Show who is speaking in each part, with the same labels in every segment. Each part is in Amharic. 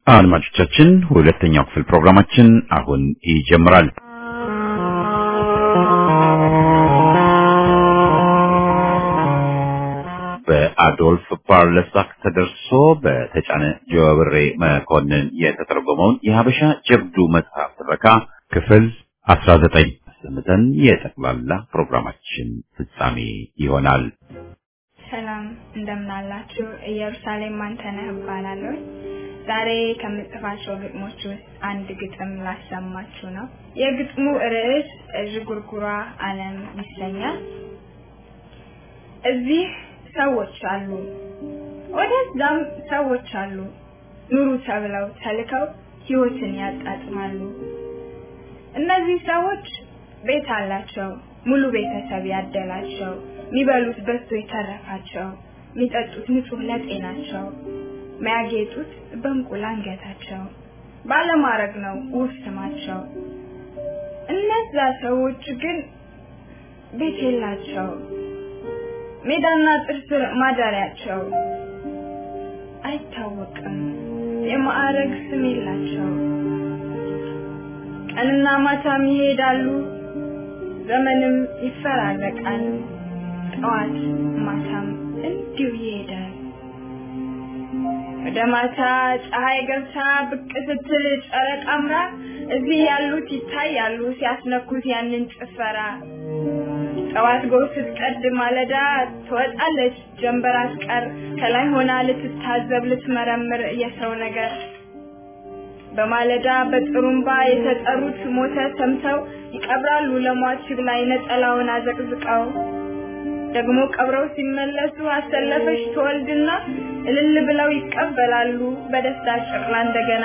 Speaker 1: አድማጮቻችን ሁለተኛው ክፍል ፕሮግራማችን አሁን ይጀምራል። በአዶልፍ ፓርለሳክ ተደርሶ በተጫነ ጀዋብሬ መኮንን የተተረጎመውን የሀበሻ ጀብዱ መጽሐፍ ትረካ ክፍል 19 ሰምተን የጠቅላላ ፕሮግራማችን ፍጻሜ ይሆናል።
Speaker 2: ሰላም እንደምናላችሁ። ኢየሩሳሌም አንተነህ እባላለሁ። ዛሬ ከምጽፋቸው ግጥሞች ውስጥ አንድ ግጥም ላሰማችሁ ነው። የግጥሙ ርዕስ ዥጉርጉሯ ዓለም ይሰኛል። እዚህ ሰዎች አሉ፣ ወደዛም ሰዎች አሉ፣ ኑሩ ተብለው ተልከው ህይወትን ያጣጥማሉ። እነዚህ ሰዎች ቤት አላቸው፣ ሙሉ ቤተሰብ ያደላቸው፣ የሚበሉት በዝቶ የተረፋቸው፣ የሚጠጡት ንጹህ ለጤናቸው፣ የሚያጌጡት በእንቁል አንገታቸው፣ ባለማረግ ነው ውብ ስማቸው። እነዛ ሰዎች ግን ቤት የላቸው፣ ሜዳና ጥርስ ማደሪያቸው አይታወቅም፣ የማዕረግ ስም የላቸው። ቀንና ማታም ይሄዳሉ፣ ዘመንም ይፈራረቃል፣ ጠዋት ማታም እንዲሁ ይሄዳል። ወደ ማታ ፀሐይ ገብታ ብቅ ስትል ጨረቃ አምራ እዚህ ያሉት ይታያሉ ሲያስነኩት ያንን ጭፈራ። ጠዋት ጎህ ስትቀድ ማለዳ ትወጣለች ጀንበር አስቀር ከላይ ሆና ልትታዘብ ልትመረምር የሰው ነገር በማለዳ በጥሩምባ የተጠሩት ሞተ ሰምተው ይቀብራሉ ለሟች ላይ ነጠላውን አዘቅዝቀው ደግሞ ቀብረው ሲመለሱ አሰለፈች ትወልድና እልል ብለው ይቀበላሉ በደስታ ጭቅላ እንደገና።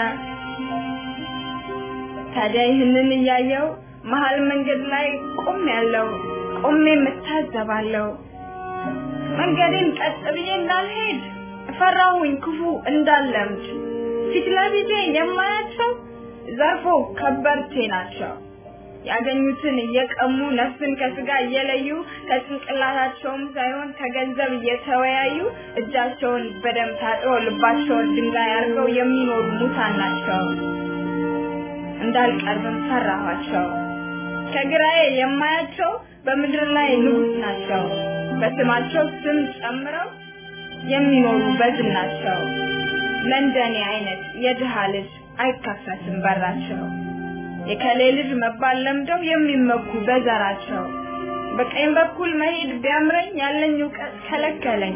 Speaker 2: ታዲያ ይህንን እያየው መሀል መንገድ ላይ ቆም ያለው ቆሜ የምታዘባለው መንገዴን ቀጥ ብዬ እንዳልሄድ ፈራሁኝ ክፉ እንዳለምድ ፊት ለፊቴ የማያቸው ዘርፎ ከበርቴ ናቸው። ያገኙትን እየቀሙ ነፍስን ከስጋ እየለዩ ከጭንቅላታቸውም ሳይሆን ከገንዘብ እየተወያዩ እጃቸውን በደም ታጥበው ልባቸውን ድንጋይ አድርገው የሚኖሩ ሙታን ናቸው። እንዳልቀርብም ፈራኋቸው። ከግራዬ የማያቸው በምድር ላይ ንጉስ ናቸው። በስማቸው ስም ጨምረው የሚኖሩ በዝናቸው። ለእንደኔ አይነት የድሃ ልጅ አይከፈትም በራቸው። የከሌ ልጅ መባል ለምደው የሚመኩ በዘራቸው። በቀኝ በኩል መሄድ ቢያምረኝ ያለኝ እውቀት ከለከለኝ።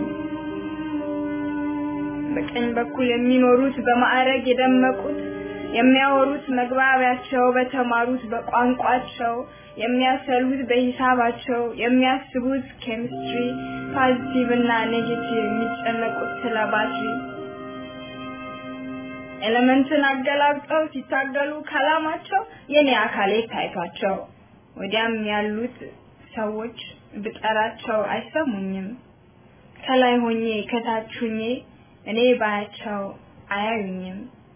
Speaker 2: በቀኝ በኩል የሚኖሩት በማዕረግ የደመቁት የሚያወሩት መግባቢያቸው በተማሩት በቋንቋቸው የሚያሰሉት በሂሳባቸው የሚያስቡት ኬሚስትሪ ፖዚቲቭ እና ኔጌቲቭ የሚጨነቁት ስለ ባትሪ ኤሌመንትን አገላብጠው ሲታገሉ ከላማቸው የኔ አካሌ ታይቷቸው ወዲያም ያሉት ሰዎች ብጠራቸው አይሰሙኝም። ከላይ ሆኜ ከታች ሆኜ እኔ ባያቸው አያዩኝም።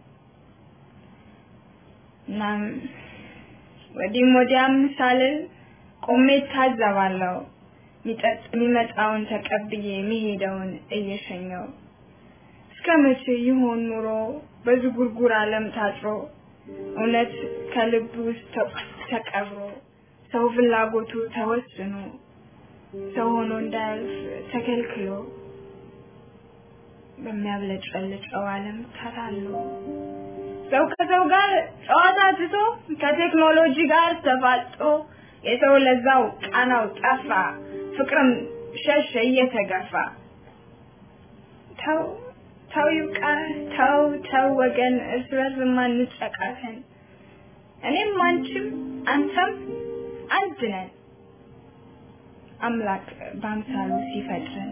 Speaker 2: እናም ወዲህም ወዲያም ሳልል ቆሜ ታዘባለሁ። ሚጠጥ የሚመጣውን ተቀብዬ የሚሄደውን እየሸኘው እስከ መቼ ይሆን ኑሮ በዝጉርጉር ዓለም ታጥሮ እውነት ከልብ ውስጥ ተቀብሮ ሰው ፍላጎቱ ተወስኖ ሰው ሆኖ እንዳያልፍ ተከልክሎ በሚያብለጨልጨው ዓለም ተታሎ ሰው ከሰው ጋር ጨዋታ ትቶ ከቴክኖሎጂ ጋር ተፋጦ የሰው ለዛው ቃናው ጠፋ፣ ፍቅርም ሸሸ እየተገፋ ተው ተው ይብቃ፣ ተው ተው ወገን፣ እርስ በርስ ማንጨቃተን። እኔም አንቺም አንተም አንድ ነን፣ አምላክ በአምሳሉ ሲፈጥረን።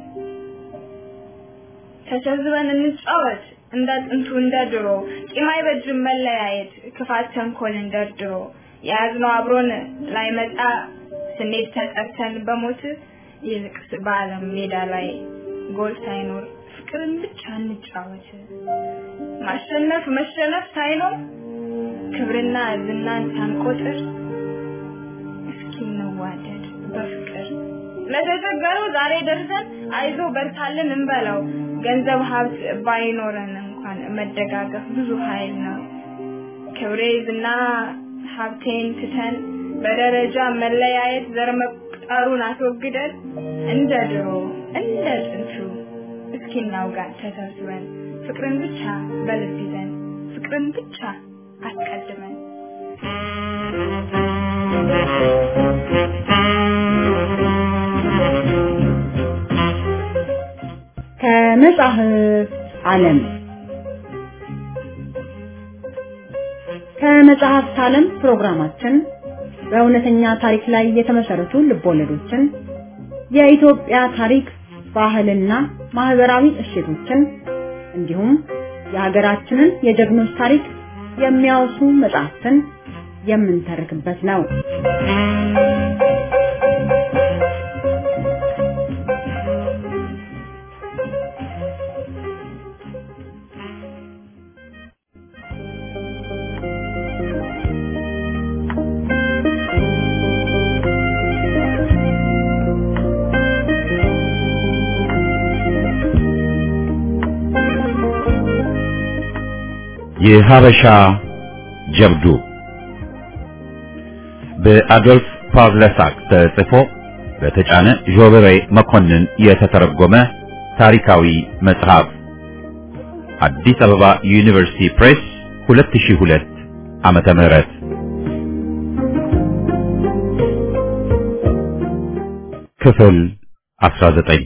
Speaker 2: ተሰብስበን እንጫወት እንደ ጥንቱ እንደ ድሮ፣ ቂም አይበጅም መለያየት፣ ክፋት ተንኮል እንደርድሮ። የያዝነው አብሮን ላይመጣ ስንሄድ ተጠርተን በሞት ይልቅስ በዓለም ሜዳ ላይ ጎል ሳይኖር ፍቅርን ብቻ እንጫወት። ማሸነፍ መሸነፍ ሳይኖር ክብርና ዝናን ሳንቆጥር እስኪ እንዋደድ በፍቅር ለተቸገረው ዛሬ ደርሰን አይዞ በርታልን እንበለው። ገንዘብ ሀብት ባይኖረን እንኳን መደጋገፍ ብዙ ኃይል ነው። ክብሬ ዝና ሀብቴን ትተን በደረጃ መለያየት ዘር መቁጠሩን አስወግደን እንደ ድሮ እንደ ጥንቱ እስኪ እናውጋ ተሰብስበን ፍቅርን ብቻ በልብ ይዘን ፍቅርን ብቻ አስቀድመን
Speaker 3: ከመጽሐፍ ዓለም ከመጽሐፍት ዓለም ፕሮግራማችን በእውነተኛ ታሪክ ላይ የተመሰረቱ ልቦለዶችን፣ የኢትዮጵያ ታሪክ፣ ባህልና ማህበራዊ እሴቶችን እንዲሁም የሀገራችንን የጀግኖች ታሪክ የሚያወሱ መጽሐፍትን የምንተርክበት ነው።
Speaker 1: የሀበሻ ጀብዱ በአዶልፍ ፓቭለሳክ ተጽፎ በተጫነ ዦበሬ መኮንን የተተረጎመ ታሪካዊ መጽሐፍ አዲስ አበባ ዩኒቨርሲቲ ፕሬስ 2002 ዓመተ ምህረት ክፍል 19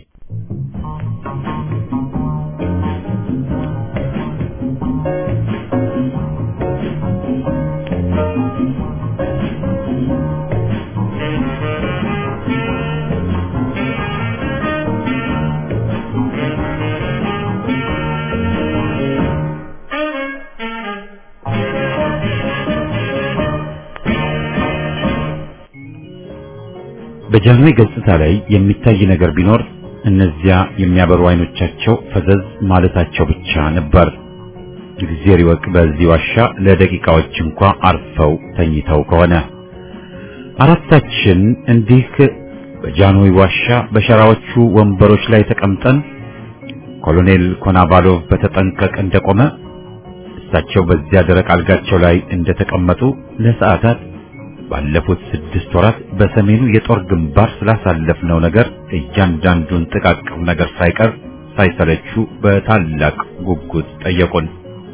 Speaker 1: በጃንሆይ ገጽታ ላይ የሚታይ ነገር ቢኖር እነዚያ የሚያበሩ አይኖቻቸው ፈዘዝ ማለታቸው ብቻ ነበር። እግዚአብሔር ይወቅ በዚህ ዋሻ ለደቂቃዎች እንኳ አርፈው ተኝተው ከሆነ አራታችን እንዲህ በጃንሆይ ዋሻ በሸራዎቹ ወንበሮች ላይ ተቀምጠን ኮሎኔል ኮናቫሎቭ በተጠንቀቅ እንደቆመ እሳቸው በዚያ ደረቅ አልጋቸው ላይ እንደተቀመጡ ለሰዓታት ባለፉት ስድስት ወራት በሰሜኑ የጦር ግንባር ስላሳለፍነው ነገር እያንዳንዱን ጥቃቅም ነገር ሳይቀር ሳይሰለቹ በታላቅ ጉጉት ጠየቁን።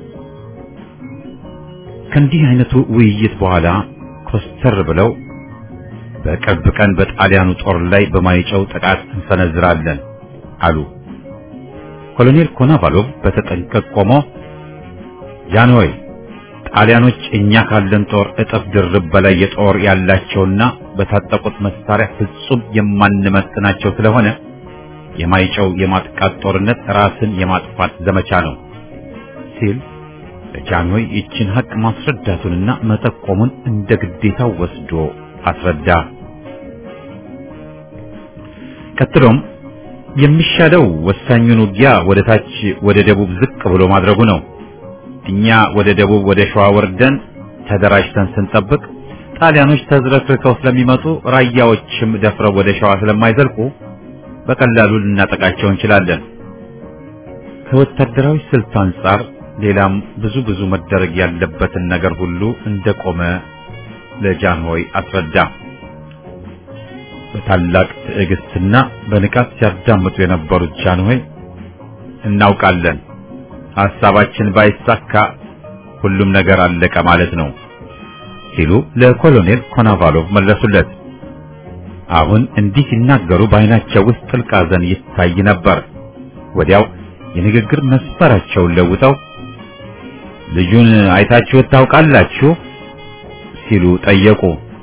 Speaker 1: ከእንዲህ አይነቱ ውይይት በኋላ ኮስተር ብለው በቅርብ ቀን በጣሊያኑ ጦር ላይ በማይጨው ጥቃት እንሰነዝራለን አሉ። ኮሎኔል ኮናቫሎቭ በተጠንቀቅ ቆሞ ጃንሆይ ጣሊያኖች እኛ ካለን ጦር እጥፍ ድርብ በላይ የጦር ያላቸውና በታጠቁት መሳሪያ ፍጹም የማንመጥናቸው ስለሆነ የማይጨው የማጥቃት ጦርነት ራስን የማጥፋት ዘመቻ ነው ሲል ለጃንሆይ ይችን ሀቅ ማስረዳቱንና መጠቆሙን እንደ ግዴታው ወስዶ አስረዳ። ቀጥሎም የሚሻለው ወሳኙን ውጊያ ወደ ታች ወደ ደቡብ ዝቅ ብሎ ማድረጉ ነው። እኛ ወደ ደቡብ ወደ ሸዋ ወርደን ተደራጅተን ስንጠብቅ ጣሊያኖች ተዝረክርከው ስለሚመጡ ራያዎችም ደፍረው ወደ ሸዋ ስለማይዘልቁ በቀላሉ ልናጠቃቸው እንችላለን። ከወታደራዊ ስልት አንጻር ሌላም ብዙ ብዙ መደረግ ያለበትን ነገር ሁሉ እንደቆመ ለጃንሆይ አስረዳ። በታላቅ ትዕግስትና በንቃት ሲያዳምጡ የነበሩት ጃንሆይ እናውቃለን ሐሳባችን ባይሳካ ሁሉም ነገር አለቀ ማለት ነው ሲሉ ለኮሎኔል ኮናቫሎቭ መለሱለት። አሁን እንዲህ ሲናገሩ በዓይናቸው ውስጥ ጥልቅ ሐዘን ይታይ ነበር። ወዲያው የንግግር መስፈራቸውን ለውጠው ልጁን አይታችሁት ታውቃላችሁ ሲሉ ጠየቁ።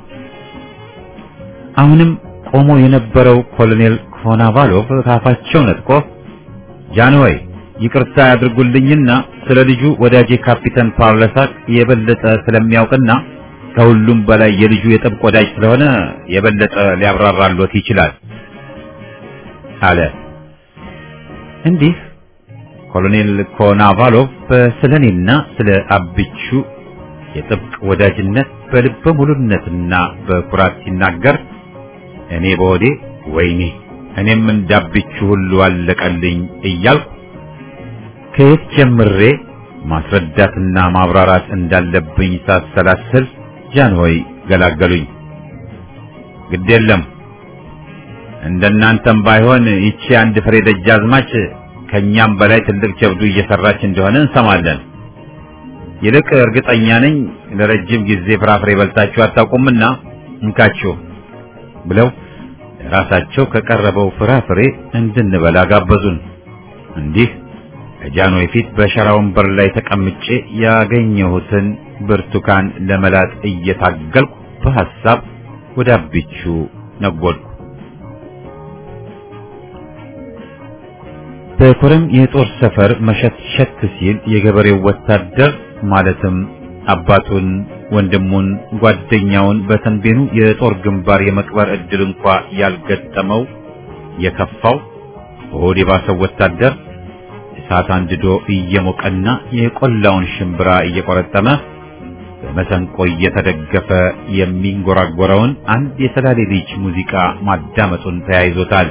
Speaker 1: አሁንም ቆሞ የነበረው ኮሎኔል ኮናቫሎቭ ካፋቸው ነጥቆ ጃንሆይ ይቅርታ ያድርጉልኝና ስለ ልጁ ወዳጄ ካፒተን ፓርለሳክ የበለጠ ስለሚያውቅና ከሁሉም በላይ የልጁ የጥብቅ ወዳጅ ስለሆነ የበለጠ ሊያብራራሎት ይችላል አለ። እንዲህ ኮሎኔል ኮናቫሎቭ ስለ እኔና ስለ አብቹ የጥብቅ ወዳጅነት በልበ ሙሉነትና በኩራት ሲናገር እኔ በሆዴ ወይኔ እኔም እንዳብቹ ሁሉ አለቀልኝ እያልኩ ከየት ጀምሬ ማስረዳትና ማብራራት እንዳለብኝ ሳሰላስል ጃንሆይ ገላገሉኝ። ግድ የለም እንደናንተም ባይሆን ይቺ አንድ ፍሬ ደጃዝማች ከኛም በላይ ትልቅ ጀብዱ እየሰራች እንደሆነ እንሰማለን። ይልቅ እርግጠኛ ነኝ ለረጅም ጊዜ ፍራፍሬ በልታችሁ አታውቁምና እንካችሁ ብለው ራሳቸው ከቀረበው ፍራፍሬ እንድንበላ ጋበዙን። እንዲህ ከጃንሆይ ፊት በሸራ ወንበር ላይ ተቀምጬ ያገኘሁትን ብርቱካን ለመላጥ እየታገልኩ በሐሳብ ወደ አቢቹ ነጎድኩ። በኮረም የጦር ሰፈር መሸትሸት ሲል የገበሬው ወታደር ማለትም አባቱን፣ ወንድሙን፣ ጓደኛውን በተንቤኑ የጦር ግንባር የመቅበር እድል እንኳ ያልገጠመው የከፋው ሆድ የባሰው ወታደር እሳት አንድዶ እየሞቀና የቆላውን ሽምብራ እየቆረጠመ በመሰንቆ እየተደገፈ የሚንጎራጎረውን አንድ የሰላሌ ልጅ ሙዚቃ ማዳመጡን ተያይዞታል።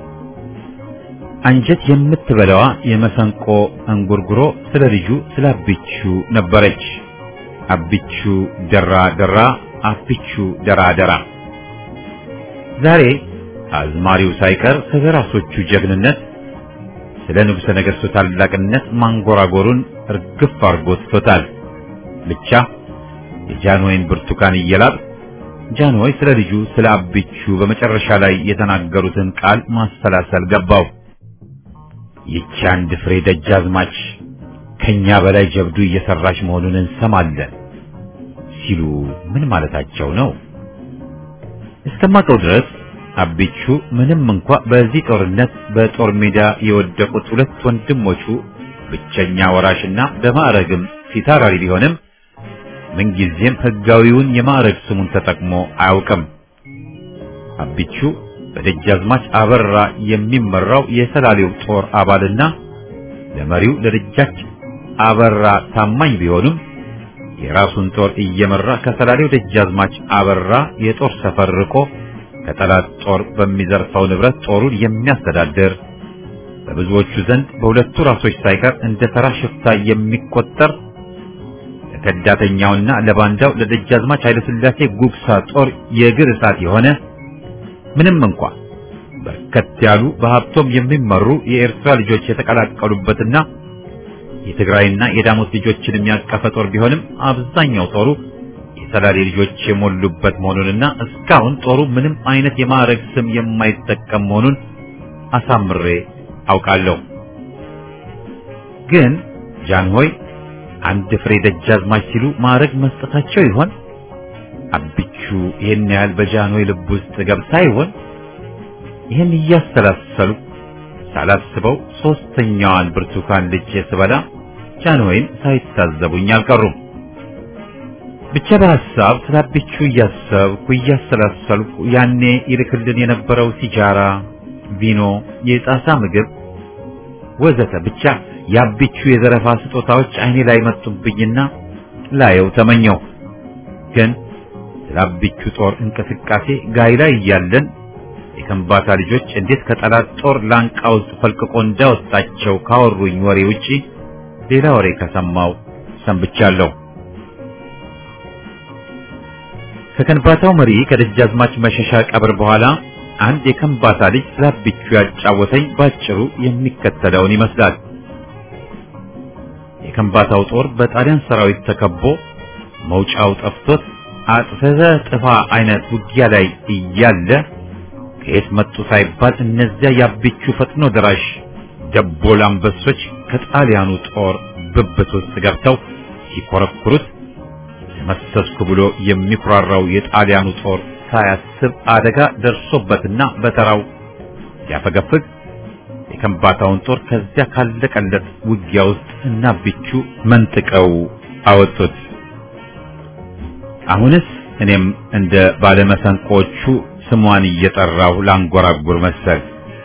Speaker 1: አንጀት የምትበላዋ የመሰንቆ እንጉርጉሮ ስለ ልጁ ስለ አቢቹ ነበረች። አቢቹ ደራ ደራ፣ አቢቹ ደራ ደራ። ዛሬ አዝማሪው ሳይቀር ስለ ራሶቹ ጀግንነት፣ ስለ ንጉሠ ነገሥቱ ታላቅነት ማንጎራጎሩን እርግፍ አድርጎ ትቶታል። ብቻ የጃንሆይን ብርቱካን እየላጥ ጃንሆይ ስለ ልጁ ስለ አቢቹ በመጨረሻ ላይ የተናገሩትን ቃል ማሰላሰል ገባው። ይቺ አንድ ፍሬ ደጃዝማች ከኛ በላይ ጀብዱ እየሰራች መሆኑን እንሰማለን ሲሉ ምን ማለታቸው ነው? እስከማውቀው ድረስ አቢቹ ምንም እንኳ በዚህ ጦርነት በጦር ሜዳ የወደቁት ሁለት ወንድሞቹ ብቸኛ ወራሽና በማዕረግም ፊታውራሪ ቢሆንም ምንጊዜም ሕጋዊውን የማዕረግ ስሙን ተጠቅሞ አያውቅም። አቢቹ በደጃዝማች አበራ የሚመራው የሰላሌው ጦር አባልና ለመሪው ለደጃች አበራ ታማኝ ቢሆንም የራሱን ጦር እየመራ ከሰላሌው ደጃዝማች አበራ የጦር ሰፈር ርቆ ከጠላት ጦር በሚዘርፈው ንብረት ጦሩን የሚያስተዳድር በብዙዎቹ ዘንድ በሁለቱ ራሶች ሳይቀር እንደ ተራ ሽፍታ የሚቆጠር ለከዳተኛውና ለባንዳው ለደጃዝማች ኃይለሥላሴ ጉግሳ ጦር የእግር እሳት የሆነ ምንም እንኳ በርከት ያሉ በሀብቶም የሚመሩ የኤርትራ ልጆች የተቀላቀሉበትና የትግራይና የዳሞት ልጆችን የሚያቀፈ ጦር ቢሆንም አብዛኛው ጦሩ የሰላሌ ልጆች የሞሉበት መሆኑንና እስካሁን ጦሩ ምንም አይነት የማዕረግ ስም የማይጠቀም መሆኑን አሳምሬ አውቃለሁ። ግን ጃንሆይ አንድ ፍሬ ደጃዝማች ሲሉ ማዕረግ መስጠታቸው ይሆን? አቢቹ ይህን ያህል በጃንሆይ ልብ ውስጥ ገብታ ይሆን? ይህን እያሰላሰሉ ሳላስበው ሶስተኛዋን ብርቱካን ልጬ ስበላ ጃንሆይም ሳይታዘቡኝ አልቀሩም። ብቻ በሐሳብ ስለ አቢቹ እያሰብኩ እያሰላሰልኩ ያኔ ይልክልን የነበረው ሲጃራ፣ ቪኖ፣ የጣሳ ምግብ ወዘተ ብቻ የአቢቹ የዘረፋ ስጦታዎች አይኔ ላይ መጡብኝና ላየው ተመኘው። ግን ስለ አቢቹ ጦር እንቅስቃሴ ጋይ ላይ እያለን የከምባታ ልጆች እንዴት ከጠላት ጦር ላንቃ ውስጥ ፈልቅቆ እንዳወጣቸው ካወሩኝ ወሬ ውጪ ሌላ ወሬ ከሰማው ሰንብቻለሁ። ከከንባታው መሪ ከደጃዝማች መሸሻ ቀብር በኋላ አንድ የከምባታ ልጅ ስለ አቢቹ ያጫወተኝ ባጭሩ የሚከተለውን ይመስላል። የከምባታው ጦር በጣሊያን ሰራዊት ተከቦ መውጫው ጠፍቶት አጥፈዘ ጥፋ አይነት ውጊያ ላይ እያለ ከየት መጡ ሳይባል እነዚያ የአቢቹ ፈጥኖ ደራሽ ደቦል አንበሶች ከጣሊያኑ ጦር ብብት ውስጥ ገብተው ሲኮረኩሩት ተመሰስኩ ብሎ የሚኩራራው የጣሊያኑ ጦር ሳያስብ አደጋ ደርሶበትና በተራው ሲያፈገፍግ የከምባታውን ጦር ከዚያ ካለቀለት ውጊያ ውስጥ እና አቢቹ መንጥቀው አወጡት። አሁንስ እኔም እንደ ባለመሰንቆቹ ስሟን እየጠራሁ ላንጎራጉር መሰል።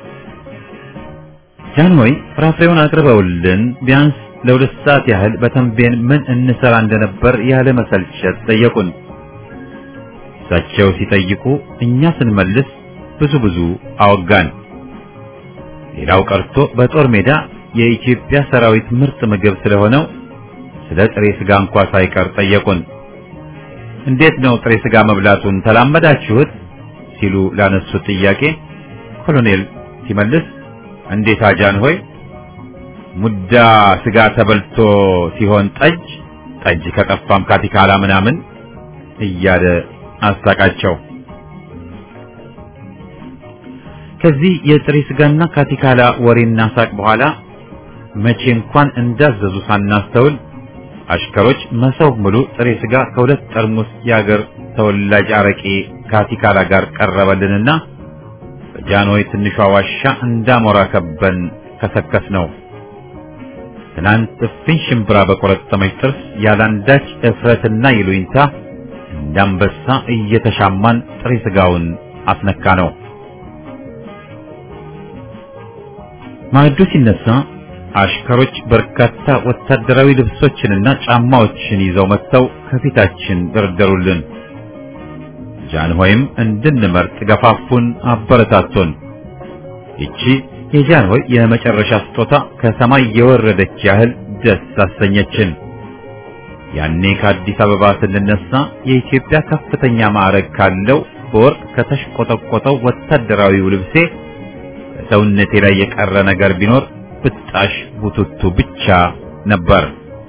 Speaker 1: ጃንሆይ ፍራፍሬውን አቅርበውልን ቢያንስ ለሁለት ሰዓት ያህል በተንቤን ምን እንሰራ እንደነበር ያለ መሰልቸት ጠየቁን። እሳቸው ሲጠይቁ እኛ ስንመልስ ብዙ ብዙ አወጋን። ሌላው ቀርቶ በጦር ሜዳ የኢትዮጵያ ሰራዊት ምርጥ ምግብ ስለሆነው ስለ ጥሬ ስጋ እንኳ ሳይቀር ጠየቁን። እንዴት ነው ጥሬ ስጋ መብላቱን ተላመዳችሁት? ሲሉ ላነሱት ጥያቄ ኮሎኔል ሲመልስ እንዴት አጃን ሆይ ሙዳ ስጋ ተበልቶ ሲሆን ጠጅ ጠጅ ከጠፋም ካቲካላ ምናምን እያለ አሳቃቸው። ከዚህ የጥሬ ስጋና ካቲካላ ወሬና ሳቅ በኋላ መቼ እንኳን እንዳዘዙ ሳናስተውል አሽከሮች መሰብ ሙሉ ጥሬ ስጋ ከሁለት ጠርሙስ የአገር ተወላጅ አረቄ ካቲካላ ጋር ቀረበልንና በጃንሆይ ትንሿ ዋሻ እንዳሞራ ከበን ከሰከስ ነው። ትናንት እፍኝ ሽምብራ በቆረጠመች ጥርስ ያላንዳች እፍረትና ይሉኝታ እንዳንበሳ እየተሻማን ጥሬ ስጋውን አስነካ ነው። ማዕዱ ሲነሳ አሽከሮች በርካታ ወታደራዊ ልብሶችንና ጫማዎችን ይዘው መጥተው ከፊታችን ደረደሩልን። ጃንሆይም እንድንመርጥ ገፋፉን፣ አበረታቱን። ይቺ የጃንሆይ የመጨረሻ ስጦታ ከሰማይ የወረደች ያህል ደስ አሰኘችን። ያኔ ከአዲስ አበባ ስንነሳ የኢትዮጵያ ከፍተኛ ማዕረግ ካለው በወርቅ ከተሽቆጠቆጠው ወታደራዊው ልብሴ በሰውነቴ ላይ የቀረ ነገር ቢኖር ብጣሽ ቡቱቱ ብቻ ነበር።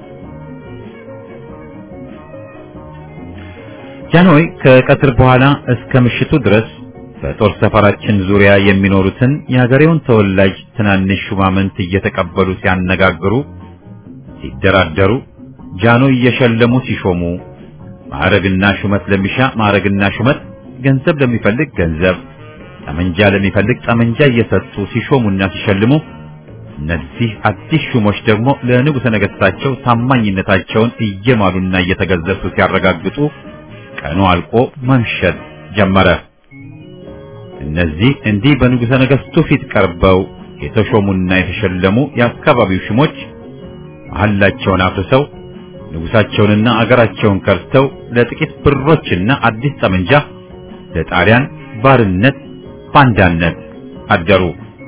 Speaker 1: ጃንሆይ ከቀትር በኋላ እስከ ምሽቱ ድረስ በጦር ሰፈራችን ዙሪያ የሚኖሩትን የሀገሬውን ተወላጅ ትናንሽ ሹማምንት እየተቀበሉ ሲያነጋግሩ፣ ሲደራደሩ፣ ጃንሆይ እየሸለሙ ሲሾሙ፣ ማዕረግና ሹመት ለሚሻ ማዕረግና ሹመት፣ ገንዘብ ለሚፈልግ ገንዘብ፣ ጠመንጃ ለሚፈልግ ጠመንጃ እየሰጡ ሲሾሙና ሲሸልሙ እነዚህ አዲስ ሹሞች ደግሞ ለንጉሠ ነገሥታቸው ታማኝነታቸውን እየማሉና እየተገዘሱ ሲያረጋግጡ ቀኑ አልቆ መምሸት ጀመረ። እነዚህ እንዲህ በንጉሠ ነገሥቱ ፊት ቀርበው የተሾሙና የተሸለሙ የአካባቢው ሹሞች መሐላቸውን አፍርሰው ንጉሣቸውንና አገራቸውን ከርተው ለጥቂት ብሮችና አዲስ ጠመንጃ ለጣሊያን ባርነት ባንዳነት አደሩ።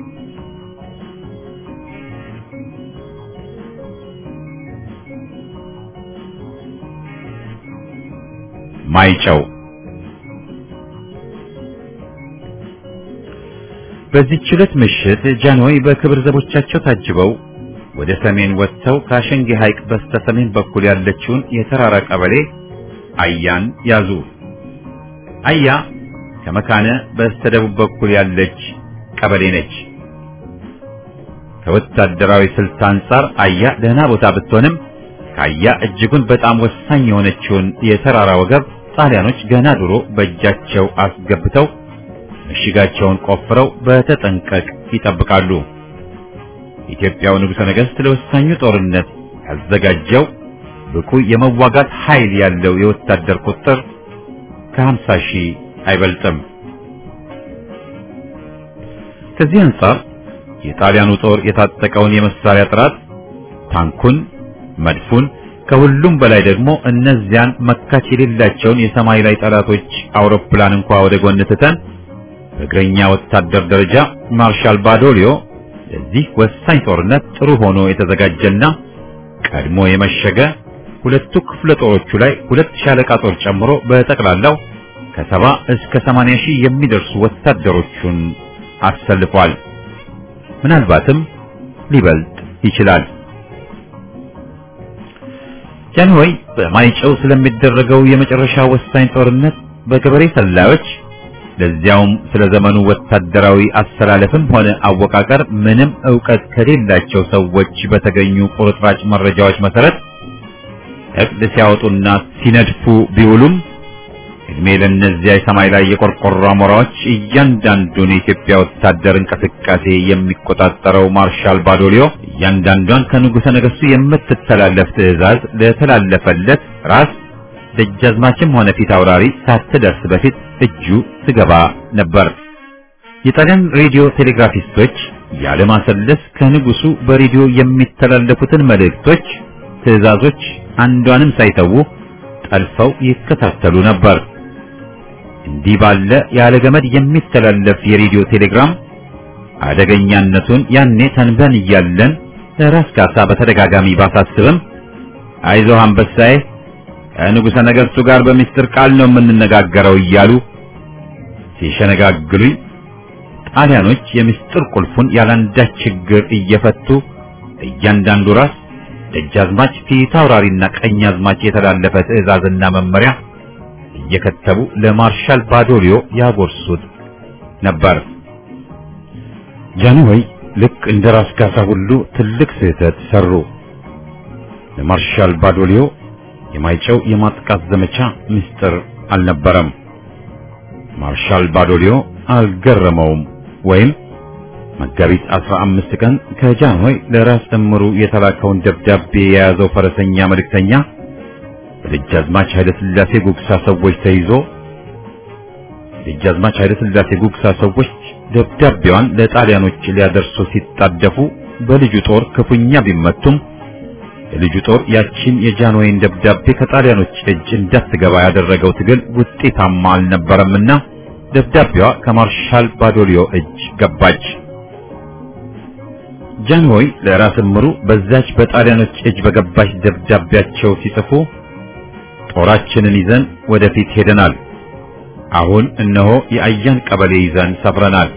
Speaker 1: ማይጨው በዚህች ዕለት ምሽት ጃንሆይ በክብር ዘቦቻቸው ታጅበው ወደ ሰሜን ወጥተው ከአሸንጌ ሐይቅ በስተ ሰሜን በኩል ያለችውን የተራራ ቀበሌ አያን ያዙ። አያ ከመካነ በስተ ደቡብ በኩል ያለች ቀበሌ ነች። ከወታደራዊ ስልት አንጻር አያ ደህና ቦታ ብትሆንም ከአያ እጅጉን በጣም ወሳኝ የሆነችውን የተራራ ወገብ ጣሊያኖች ገና ድሮ በእጃቸው አስገብተው ምሽጋቸውን ቆፍረው በተጠንቀቅ ይጠብቃሉ። ኢትዮጵያው ንጉሠ ነገሥት ለወሳኙ ጦርነት ያዘጋጀው ብቁ የመዋጋት ኃይል ያለው የወታደር ቁጥር ከሀምሳ ሺህ አይበልጥም። ከዚህ አንጻር የጣሊያኑ ጦር የታጠቀውን የመሳሪያ ጥራት ታንኩን፣ መድፉን ከሁሉም በላይ ደግሞ እነዚያን መካች የሌላቸውን የሰማይ ላይ ጠላቶች አውሮፕላን እንኳ ወደ ጎን ትተን በእግረኛ ወታደር ደረጃ ማርሻል ባዶሊዮ ለዚህ ወሳኝ ጦርነት ጥሩ ሆኖ የተዘጋጀና ቀድሞ የመሸገ ሁለቱ ክፍለ ጦሮቹ ላይ ሁለት ሻለቃ ጦር ጨምሮ በጠቅላላው ከሰባ እስከ ሰማንያ ሺህ የሚደርሱ ወታደሮቹን አሰልፏል። ምናልባትም ሊበልጥ ይችላል። ጃንሆይ በማይጨው ስለሚደረገው የመጨረሻ ወሳኝ ጦርነት በገበሬ ሰላዮች ለዚያውም ስለ ዘመኑ ወታደራዊ አሰላለፍም ሆነ አወቃቀር ምንም ዕውቀት ከሌላቸው ሰዎች በተገኙ ቁርጥራጭ መረጃዎች መሰረት እቅድ ሲያወጡና ሲነድፉ ቢውሉም እድሜ ለእነዚያ የሰማይ ላይ የቆርቆሮ አሞራዎች እያንዳንዱን የኢትዮጵያ ወታደር እንቅስቃሴ የሚቆጣጠረው ማርሻል ባዶሊዮ እያንዳንዷን ከንጉሠ ነገሥቱ የምትተላለፍ ትዕዛዝ ለተላለፈለት ራስ ደጃዝማችም ሆነ ፊት አውራሪ ሳትደርስ በፊት እጁ ትገባ ነበር። የጣሊያን ሬዲዮ ቴሌግራፊስቶች ያለማሰለስ ከንጉሱ በሬዲዮ የሚተላለፉትን መልእክቶች፣ ትዕዛዞች አንዷንም ሳይተዉ ጠልፈው ይከታተሉ ነበር። እንዲህ ባለ ያለ ገመድ የሚተላለፍ የሬዲዮ ቴሌግራም አደገኛነቱን ያኔ ተንበን እያለን ለራስ ካሳ በተደጋጋሚ ባሳስብም አይዞህ አንበሳዬ ከንጉሠ ነገሥቱ ጋር በሚስጥር ቃል ነው የምንነጋገረው እያሉ ሲሸነጋግሉኝ ጣሊያኖች የምስጢር ቁልፉን ያላንዳች ችግር እየፈቱ እያንዳንዱ ራስ ደጃዝማች ፊት አውራሪና ቀኝ አዝማች የተላለፈ ትዕዛዝና መመሪያ እየከተቡ ለማርሻል ባዶሊዮ ያጎርሱት ነበር። ጃንሆይ ልክ እንደ ራስ ካሳ ሁሉ ትልቅ ስህተት ሰሩ። ለማርሻል ባዶሊዮ የማይጨው የማጥቃት ዘመቻ ምስጢር አልነበረም። ማርሻል ባዶሊዮ አልገረመውም ወይም መጋቢት 15 ቀን ከጃንሆይ ለራስ እምሩ የተላከውን ደብዳቤ የያዘው ፈረሰኛ መልእክተኛ በደጃዝማች ኃይለ ሥላሴ ጉግሳ ሰዎች ተይዞ ደጃዝማች ኃይለ ሥላሴ ጉግሳ ሰዎች ደብዳቤዋን ለጣሊያኖች ሊያደርሱ ሲጣደፉ በልጁ ጦር ክፉኛ ቢመቱም የልጁ ጦር ያቺን የጃንሆይን ደብዳቤ ከጣሊያኖች እጅ እንዳትገባ ያደረገው ትግል ውጤታማ አልነበረምና ደብዳቤዋ ከማርሻል ባዶሊዮ እጅ ገባች። ጃንሆይ ለራስ እምሩ በዛች በጣሊያኖች እጅ በገባች ደብዳቤያቸው ሲጽፉ ጦራችንን ይዘን ወደፊት ሄደናል። አሁን እነሆ የአያን ቀበሌ ይዘን ሰፍረናል።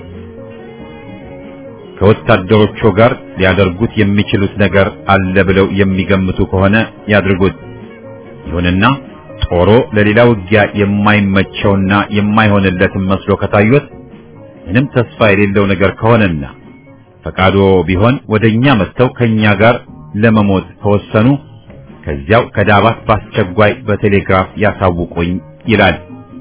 Speaker 1: ከወታደሮቹ ጋር ሊያደርጉት የሚችሉት ነገር አለ ብለው የሚገምቱ ከሆነ ያድርጉት። ይሁንና ጦሮ ለሌላ ውጊያ የማይመቸውና የማይሆንለትም መስሎ ከታዩት ምንም ተስፋ የሌለው ነገር ከሆነና ፈቃዶ ቢሆን ወደኛ መጥተው ከኛ ጋር ለመሞት ከወሰኑ ከዚያው ከዳባት በአስቸኳይ በቴሌግራፍ ያሳውቁኝ ይላል።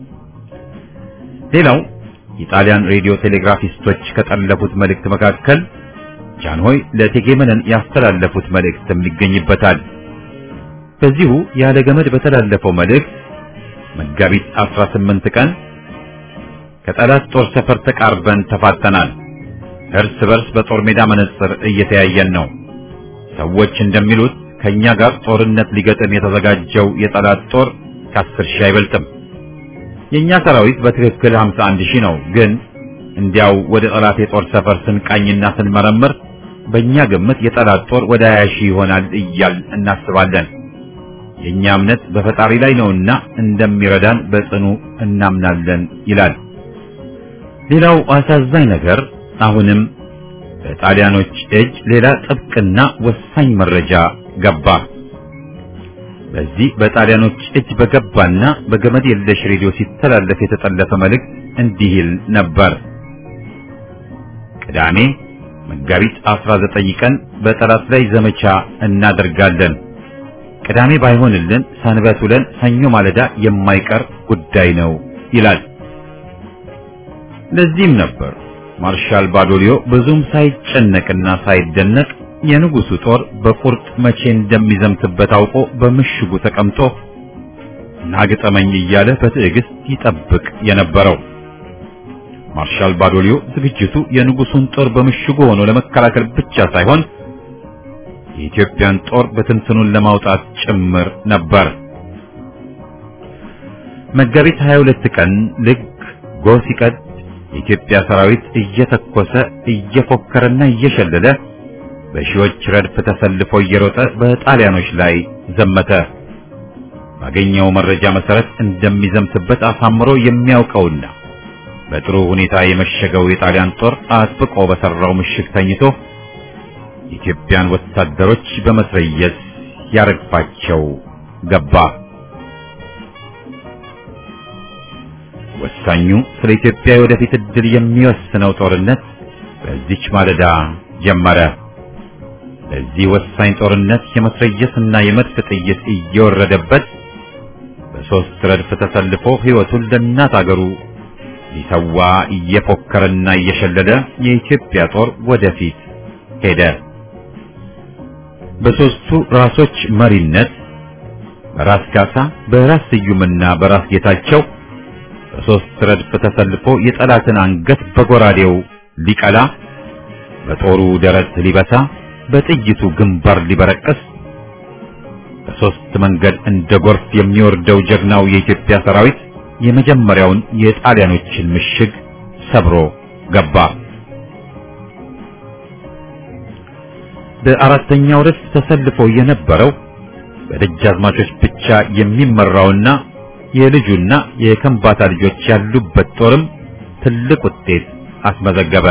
Speaker 1: ሌላው የጣሊያን ሬዲዮ ቴሌግራፊስቶች ከጠለፉት መልእክት መካከል ጃንሆይ ለእቴጌ መነን ያስተላለፉት መልእክትም ይገኝበታል። በዚሁ ያለ ገመድ በተላለፈው መልእክት መጋቢት 18 ቀን ከጠላት ጦር ሰፈር ተቃርበን ተፋጠናል። እርስ በርስ በጦር ሜዳ መነጽር እየተያየን ነው። ሰዎች እንደሚሉት ከኛ ጋር ጦርነት ሊገጥም የተዘጋጀው የጠላት ጦር ከአስር ሺህ አይበልጥም። የኛ ሰራዊት በትክክል 51 ሺህ ነው። ግን እንዲያው ወደ ጠላት የጦር ሰፈር ስንቃኝና ስንመረምር በእኛ ግምት የጠላት ጦር ወደ 20 ሺህ ይሆናል እያል እናስባለን። የኛ እምነት በፈጣሪ ላይ ነውና እንደሚረዳን በጽኑ እናምናለን ይላል። ሌላው አሳዛኝ ነገር አሁንም በጣሊያኖች እጅ ሌላ ጥብቅና ወሳኝ መረጃ ገባ። በዚህ በጣሊያኖች እጅ በገባና በገመድ የለሽ ሬዲዮ ሲተላለፍ የተጠለፈ መልእክት እንዲህ ይል ነበር። ቅዳሜ መጋቢት 19 ቀን በጠላት ላይ ዘመቻ እናደርጋለን። ቅዳሜ ባይሆንልን ሰንበት ውለን ሰኞ ማለዳ የማይቀር ጉዳይ ነው ይላል። ለዚህም ነበር ማርሻል ባዶሊዮ ብዙም ሳይጨነቅና ሳይደነቅ የንጉሱ ጦር በቁርጥ መቼ እንደሚዘምትበት አውቆ በምሽጉ ተቀምጦ ናግጠመኝ እያለ በትዕግስት ይጠብቅ የነበረው። ማርሻል ባዶሊዮ ዝግጅቱ የንጉሱን ጦር በምሽጉ ሆኖ ለመከላከል ብቻ ሳይሆን የኢትዮጵያን ጦር በትንትኑን ለማውጣት ጭምር ነበር። መጋቢት 22 ቀን ልክ ጎህ ሲቀድ የኢትዮጵያ ሰራዊት እየተኮሰ እየፎከረና እየሸለለ በሺዎች ረድፍ ተሰልፎ እየሮጠ በጣሊያኖች ላይ ዘመተ። ባገኘው መረጃ መሰረት እንደሚዘምትበት አሳምሮ የሚያውቀውና በጥሩ ሁኔታ የመሸገው የጣሊያን ጦር አጥብቆ በሰራው ምሽግ ተኝቶ የኢትዮጵያን ወታደሮች በመስረየት ያረግፋቸው ገባ። ወሳኙ ስለ ኢትዮጵያ የወደፊት ዕድል የሚወስነው ጦርነት በዚች ማለዳ ጀመረ። ለዚህ ወሳኝ ጦርነት የመስረየስና የመድፍ ጥይት እየወረደበት በሶስት ረድፍ ተሰልፎ ሕይወቱን ለእናት አገሩ ሊሰዋ እየፎከረና እየሸለለ የኢትዮጵያ ጦር ወደፊት ሄደ። በሶስቱ ራሶች መሪነት በራስ ካሳ፣ በራስ ስዩምና በራስ ጌታቸው በሶስት ረድፍ ተሰልፎ የጠላትን አንገት በጎራዴው ሊቀላ፣ በጦሩ ደረት ሊበሳ፣ በጥይቱ ግንባር ሊበረቅስ በሶስት መንገድ እንደ ጎርፍ የሚወርደው ጀግናው የኢትዮጵያ ሰራዊት የመጀመሪያውን የጣሊያኖችን ምሽግ ሰብሮ ገባ። በአራተኛው ረድፍ ተሰልፎ የነበረው በደጃዝማቾች ብቻ የሚመራውና የልጁና የከምባታ ልጆች ያሉበት ጦርም ትልቅ ውጤት አስመዘገበ።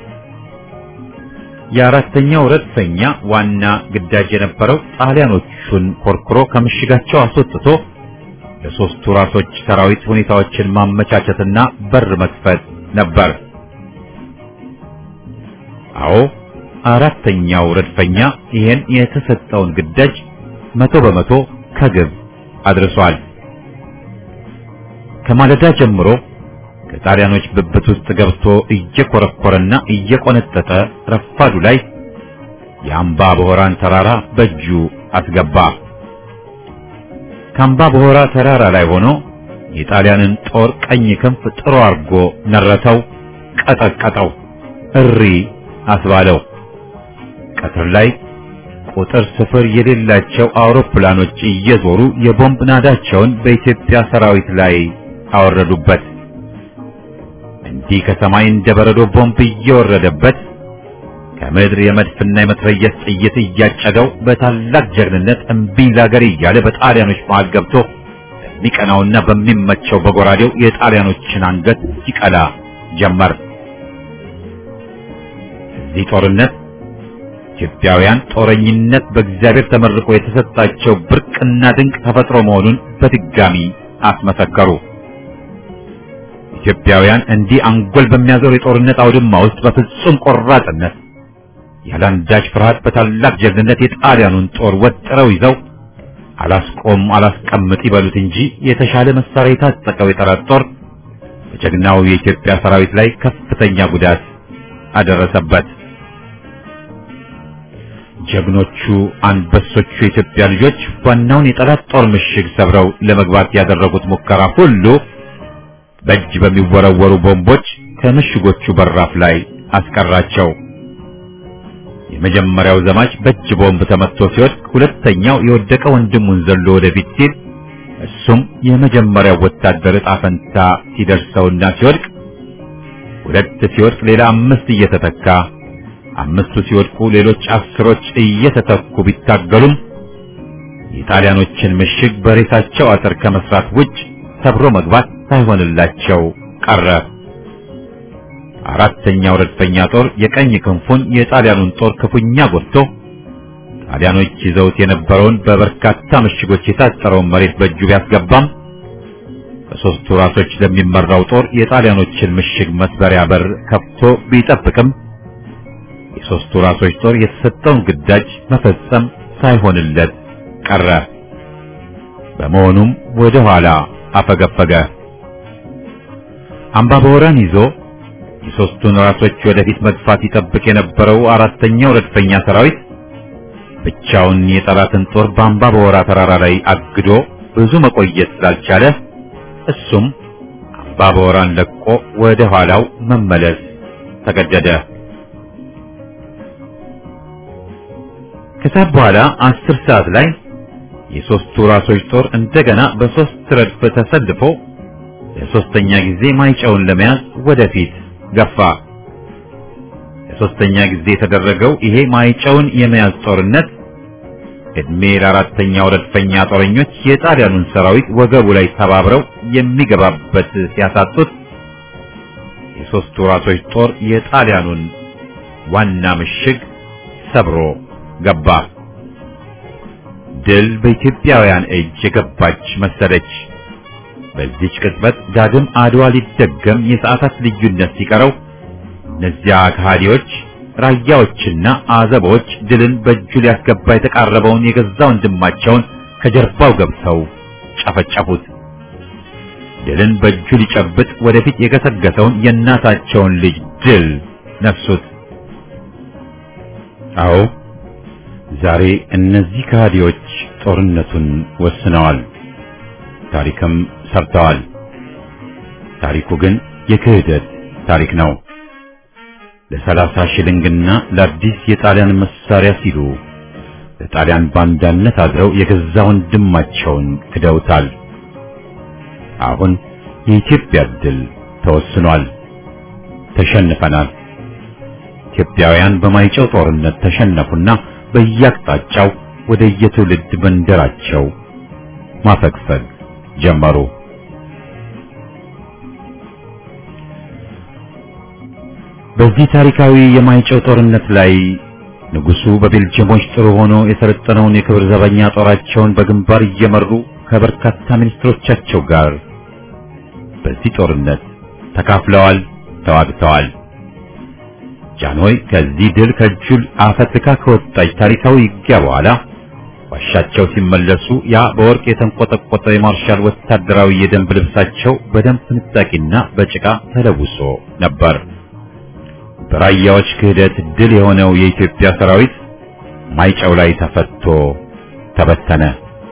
Speaker 1: የአራተኛው ረድፈኛ ዋና ግዳጅ የነበረው ጣሊያኖቹን ኮርኩሮ ከምሽጋቸው አስወጥቶ ለሶስቱ ራሶች ሰራዊት ሁኔታዎችን ማመቻቸትና በር መክፈት ነበር። አዎ አራተኛው ረድፈኛ ይሄን የተሰጠውን ግዳጅ መቶ በመቶ ከግብ አድርሷል። ከማለዳ ጀምሮ ከጣሊያኖች ብብት ውስጥ ገብቶ እየኮረኮረና እየቆነጠጠ ረፋዱ ላይ የአምባ በሆራን ተራራ በእጁ አስገባ። ከአምባ በሆራ ተራራ ላይ ሆኖ የጣሊያንን ጦር ቀኝ ክንፍ ጥሮ አርጎ ነረተው፣ ቀጠቀጠው፣ እሪ አስባለው። ቀትር ላይ ቁጥር ስፍር የሌላቸው አውሮፕላኖች እየዞሩ የቦምብ ናዳቸውን በኢትዮጵያ ሰራዊት ላይ አወረዱበት። እንዲህ ከሰማይ እንደ በረዶ ቦምብ እየወረደበት ከምድር የመድፍና የመትረየስ ጥይት እያጨደው በታላቅ ጀግንነት እምቢኝ ላገር እያለ በጣሊያኖች መሃል ገብቶ በሚቀናውና በሚመቸው በጎራዴው የጣሊያኖችን አንገት ሲቀላ ጀመር። እዚህ ጦርነት ኢትዮጵያውያን ጦረኝነት በእግዚአብሔር ተመርቆ የተሰጣቸው ብርቅና ድንቅ ተፈጥሮ መሆኑን በድጋሚ አስመሰከሩ። ኢትዮጵያውያን እንዲህ አንጎል በሚያዞር የጦርነት አውድማ ውስጥ በፍጹም ቆራጥነት ያለአንዳች ፍርሃት በታላቅ ጀግንነት የጣሊያኑን ጦር ወጥረው ይዘው አላስቆም አላስቀምጥ ይበሉት እንጂ የተሻለ መሳሪያ የታጠቀው የጠላት ጦር በጀግናው የኢትዮጵያ ሰራዊት ላይ ከፍተኛ ጉዳት አደረሰበት። ጀግኖቹ አንበሶቹ የኢትዮጵያ ልጆች ዋናውን የጠላት ጦር ምሽግ ሰብረው ለመግባት ያደረጉት ሙከራ ሁሉ በእጅ በሚወረወሩ ቦምቦች ከምሽጎቹ በራፍ ላይ አስቀራቸው። የመጀመሪያው ዘማች በእጅ ቦምብ ተመትቶ ሲወድቅ፣ ሁለተኛው የወደቀ ወንድሙን ዘሎ ወደፊት ሲል እሱም የመጀመሪያው ወታደር ዕጣ ፈንታ ሲደርሰውና ሲወድቅ፣ ሁለት ሲወድቅ ሌላ አምስት እየተተካ አምስቱ ሲወድቁ ሌሎች አስሮች እየተተኩ ቢታገሉም የጣሊያኖችን ምሽግ በሬሳቸው አጥር ከመስራት ውጭ ሰብሮ መግባት ሳይሆንላቸው ቀረ። አራተኛው ረድፈኛ ጦር የቀኝ ክንፉን የጣሊያኑን ጦር ክፉኛ ጎድቶ ጣሊያኖች ይዘውት የነበረውን በበርካታ ምሽጎች የታጠረውን መሬት በእጁ ቢያስገባም በሦስቱ ራሶች ለሚመራው ጦር የጣሊያኖችን ምሽግ መስበሪያ በር ከፍቶ ቢጠብቅም የሦስቱ ራሶች ጦር የተሰጠውን ግዳጅ መፈጸም ሳይሆንለት ቀረ። በመሆኑም ወደ ኋላ አፈገፈገ። አምባ በወራን ይዞ የሦስቱን ራሶች ወደፊት መግፋት ይጠብቅ የነበረው አራተኛው ረድፈኛ ሰራዊት ብቻውን የጠላትን ጦር በአምባ በወራ ተራራ ላይ አግዶ ብዙ መቆየት ስላልቻለ እሱም አምባ በወራን ለቆ ወደ ኋላው መመለስ ተገደደ። ከሰዓት በኋላ አስር ሰዓት ላይ የሦስቱ ራሶች ጦር እንደገና በሦስት ረድፍ ተሰልፎ ለሦስተኛ ጊዜ ማይጨውን ለመያዝ ወደፊት ገፋ። ለሦስተኛ ጊዜ የተደረገው ይሄ ማይጨውን የመያዝ ጦርነት ዕድሜ ለአራተኛው ረድፈኛ ጦረኞች የጣሊያኑን ሰራዊት ወገቡ ላይ ተባብረው የሚገባበት ሲያሳጡት የሦስቱ ራሶች ጦር የጣሊያኑን ዋና ምሽግ ሰብሮ ገባ። ድል በኢትዮጵያውያን እጅ የገባች መሰለች። በዚች ቅጽበት ዳግም አድዋ ሊደገም የሰዓታት ልዩነት ሲቀረው እነዚያ ከሃዲዎች ራያዎችና አዘቦች ድልን በእጁ ሊያስገባ የተቃረበውን የገዛ ወንድማቸውን ከጀርባው ገብተው ጨፈጨፉት። ድልን በእጁ ሊጨብጥ ወደፊት የገሰገሰውን የእናታቸውን ልጅ ድል ነሱት። አዎ ዛሬ እነዚህ ከሃዲዎች ጦርነቱን ወስነዋል፣ ታሪክም ሰርተዋል። ታሪኩ ግን የክህደት ታሪክ ነው። ለሰላሳ ሽልንግና ለአዲስ የጣሊያን መሳሪያ ሲሉ ለጣሊያን ባንዳነት አድረው የገዛ ወንድማቸውን ክደውታል። አሁን የኢትዮጵያ ድል ተወስኗል። ተሸንፈናል። ኢትዮጵያውያን በማይጨው ጦርነት ተሸነፉና በየአቅጣጫው ወደ የትውልድ መንደራቸው ማፈግፈግ ጀመሩ። በዚህ ታሪካዊ የማይጨው ጦርነት ላይ ንጉሱ በቤልጅየሞች ጥሩ ሆኖ የሰለጠነውን የክብር ዘበኛ ጦራቸውን በግንባር እየመሩ ከበርካታ ሚኒስትሮቻቸው ጋር በዚህ ጦርነት ተካፍለዋል፣ ተዋግተዋል። ጃንሆይ ከዚህ ድል ከእጁል አፈትካ ከወጣች ታሪካዊ ውጊያ በኋላ ዋሻቸው ሲመለሱ ያ በወርቅ የተንቆጠቆጠ የማርሻል ወታደራዊ የደንብ ልብሳቸው በደም ፍንጣቂና በጭቃ ተለውሶ ነበር። በራያዎች ክህደት ድል የሆነው የኢትዮጵያ ሰራዊት ማይጨው ላይ ተፈቶ ተበተነ።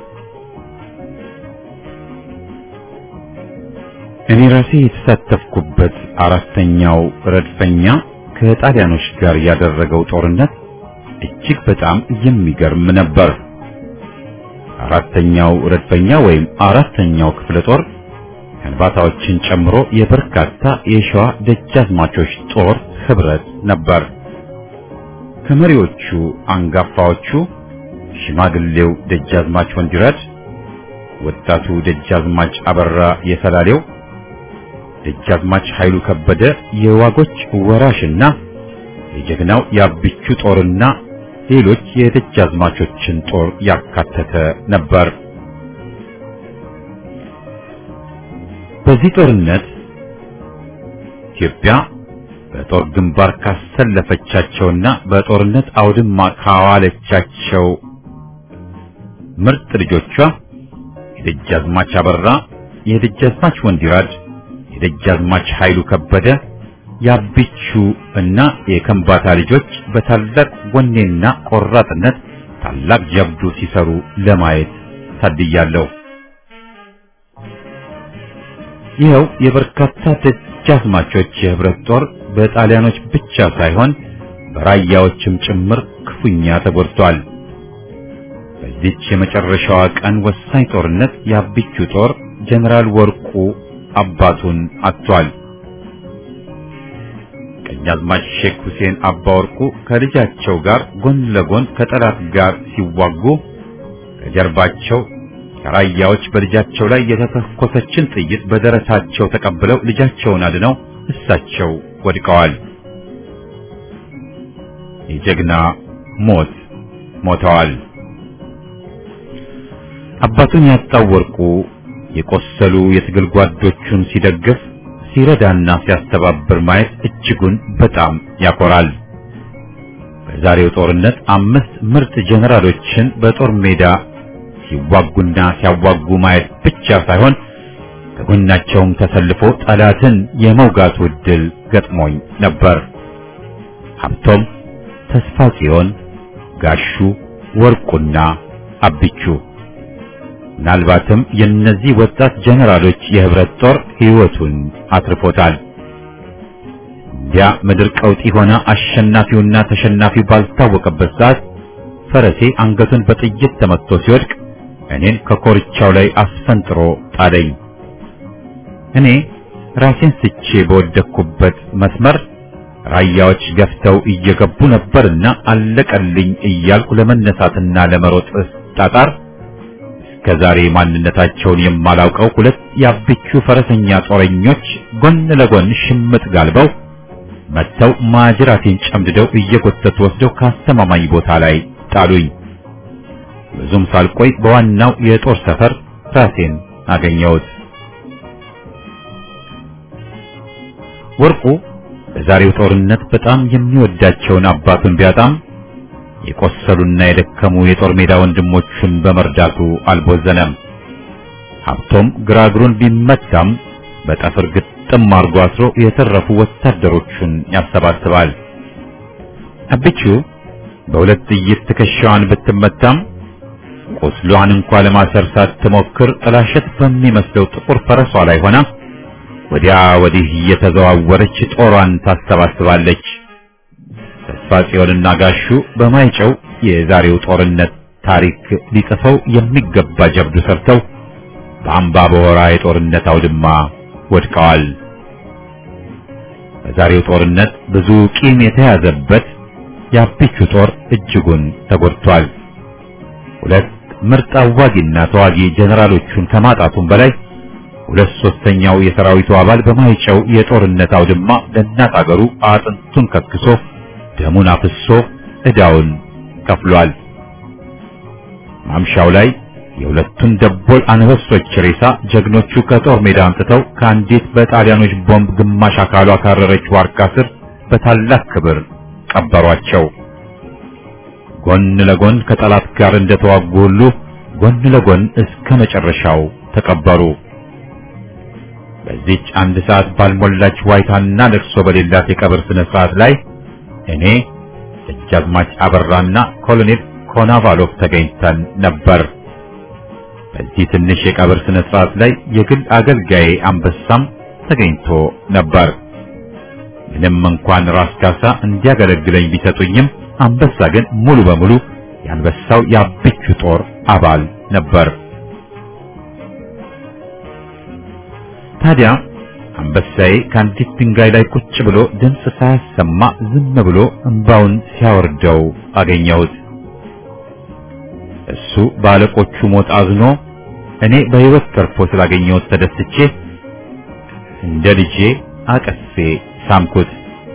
Speaker 1: እኔ ራሴ የተሳተፍኩበት አራተኛው ረድፈኛ ከጣሊያኖች ጋር ያደረገው ጦርነት እጅግ በጣም የሚገርም ነበር። አራተኛው ረድፈኛ ወይም አራተኛው ክፍለ ጦር ከንባታዎችን ጨምሮ የበርካታ የሸዋ ደጃዝማቾች ጦር ህብረት ነበር። ከመሪዎቹ አንጋፋዎቹ ሽማግሌው ደጃዝማች ወንዲራድ፣ ወጣቱ ደጃዝማች አበራ የሰላሌው፣ ደጃዝማች ኃይሉ ከበደ የዋጎች ወራሽና የጀግናው የአብቹ ጦርና ሌሎች የደጃዝማቾችን ጦር ያካተተ ነበር። በዚህ ጦርነት ኢትዮጵያ በጦር ግንባር ካሰለፈቻቸውና በጦርነት አውድማ ካዋለቻቸው ምርጥ ልጆቿ የደጃዝማች አበራ፣ የደጃዝማች ወንዲራድ፣ የደጃዝማች ኃይሉ ከበደ፣ የአቢቹ እና የከምባታ ልጆች በታላቅ ወኔና ቆራጥነት ታላቅ ጀብዱ ሲሰሩ ለማየት ታድያለሁ። ይኸው የበርካታ ደጃዝማቾች የህብረት ጦር በጣሊያኖች ብቻ ሳይሆን በራያዎችም ጭምር ክፉኛ ተጎድቷል። በዚች የመጨረሻዋ ቀን ወሳኝ ጦርነት የአቢቹ ጦር ጀነራል ወርቁ አባቱን አጥቷል። ቀኛዝማች ሼክ ሁሴን አባ ወርቁ ከልጃቸው ጋር ጎን ለጎን ከጠላት ጋር ሲዋጉ ከጀርባቸው ከራያዎች በልጃቸው ላይ የተተኮሰችን ጥይት በደረታቸው ተቀብለው ልጃቸውን አድነው እሳቸው ወድቀዋል። የጀግና ሞት ሞተዋል። አባቱን ያጣው ወርቁ የቆሰሉ የትግል ጓዶቹን ሲደግፍ ሲረዳና ሲያስተባብር ማየት እጅጉን በጣም ያኮራል። በዛሬው ጦርነት አምስት ምርጥ ጀነራሎችን በጦር ሜዳ ሲዋጉና ሲያዋጉ ማየት ብቻ ሳይሆን ከጎናቸውም ተሰልፎ ጠላትን የመውጋቱ ዕድል ገጥሞኝ ነበር። ሀብቶም፣ ተስፋ ጽዮን፣ ጋሹ ወርቁና አብቹ ምናልባትም የእነዚህ ወጣት ጀነራሎች የህብረት ጦር ሕይወቱን አትርፎታል። እንዲያ ምድር ቀውጢ ሆና አሸናፊውና ተሸናፊው ባልታወቀበት ሰዓት ፈረሴ አንገቱን በጥይት ተመትቶ ሲወድቅ እኔን ከኮርቻው ላይ አስፈንጥሮ ጣለኝ። እኔ ራሴን ስቼ በወደቅኩበት መስመር ራያዎች ገፍተው እየገቡ ነበርና አለቀልኝ እያልኩ ለመነሳትና ለመሮጥ ጣጣር እስከዛሬ ማንነታቸውን የማላውቀው ሁለት የአብቹ ፈረሰኛ ጦረኞች ጎን ለጎን ሽምጥ ጋልበው መጥተው ማጅራቴን ጨምድደው እየጎተቱ ወስደው ካስተማማኝ ቦታ ላይ ጣሉኝ። ብዙም ሳልቆይ በዋናው የጦር ሰፈር ራሴን አገኘሁት። ወርቁ በዛሬው ጦርነት በጣም የሚወዳቸውን አባቱን ቢያጣም የቆሰሉና የደከሙ የጦር ሜዳ ወንድሞቹን በመርዳቱ አልቦዘነም። ሀብቶም ግራ እግሩን ቢመታም በጠፍር ግጥም አርጎ አስሮ የተረፉ ወታደሮቹን ያሰባስባል። አብቹ በሁለት ጥይት ትከሻዋን ብትመታም ቁስሏን እንኳ ለማሰር ሳትሞክር ጥላሸት በሚመስለው ጥቁር ፈረሷ ላይ ሆና ወዲያ ወዲህ እየተዘዋወረች ጦሯን ታሰባስባለች። ተስፋ ጽዮንና ጋሹ በማይጨው የዛሬው ጦርነት ታሪክ ሊጽፈው የሚገባ ጀብዱ ሰርተው በአምባ በወራ የጦርነት አውድማ ወድቀዋል። በዛሬው ጦርነት ብዙ ቂም የተያዘበት የአቢቹ ጦር እጅጉን ተጎድቷል። ሁለት ምርጥ አዋጊና ተዋጊ ጀነራሎቹን ከማጣቱም በላይ ሁለት ሶስተኛው የሰራዊቱ አባል በማይጨው የጦርነት አውድማ ለእናት አገሩ አጥንቱን ከክሶ ደሙን አፍሶ ዕዳውን ከፍሏል። ማምሻው ላይ የሁለቱን ደቦል አንበሶች ሬሳ ጀግኖቹ ከጦር ሜዳ አምጥተው ከአንዲት በጣሊያኖች ቦምብ ግማሽ አካሏ ካረረች ዋርካ ስር በታላቅ ክብር ቀበሯቸው። ጎን ለጎን ከጠላት ጋር እንደተዋጉ ሁሉ ጎን ለጎን እስከ መጨረሻው ተቀበሩ። በዚች አንድ ሰዓት ባልሞላች ዋይታና ለቅሶ በሌላት የቀብር ስነ ስርዓት ላይ እኔ ደጃዝማች አበራና ኮሎኔል ኮናቫሎቭ ተገኝተን ነበር። በዚህ ትንሽ የቀብር ስነ ስርዓት ላይ የግል አገልጋዬ አንበሳም ተገኝቶ ነበር። ምንም እንኳን ራስ ካሳ እንዲያገለግለኝ ቢሰጡኝም አንበሳ ግን ሙሉ በሙሉ የአንበሳው የአብቹ ጦር አባል ነበር። ታዲያ አንበሳዬ ከአንዲት ድንጋይ ላይ ቁጭ ብሎ ድምፅ ሳያሰማ ዝም ብሎ እንባውን ሲያወርደው አገኘሁት። እሱ በአለቆቹ ሞት አዝኖ እኔ በሕይወት ተርፎ ስላገኘሁት ተደስቼ እንደ ልጄ አቀፌ ሳምኩት።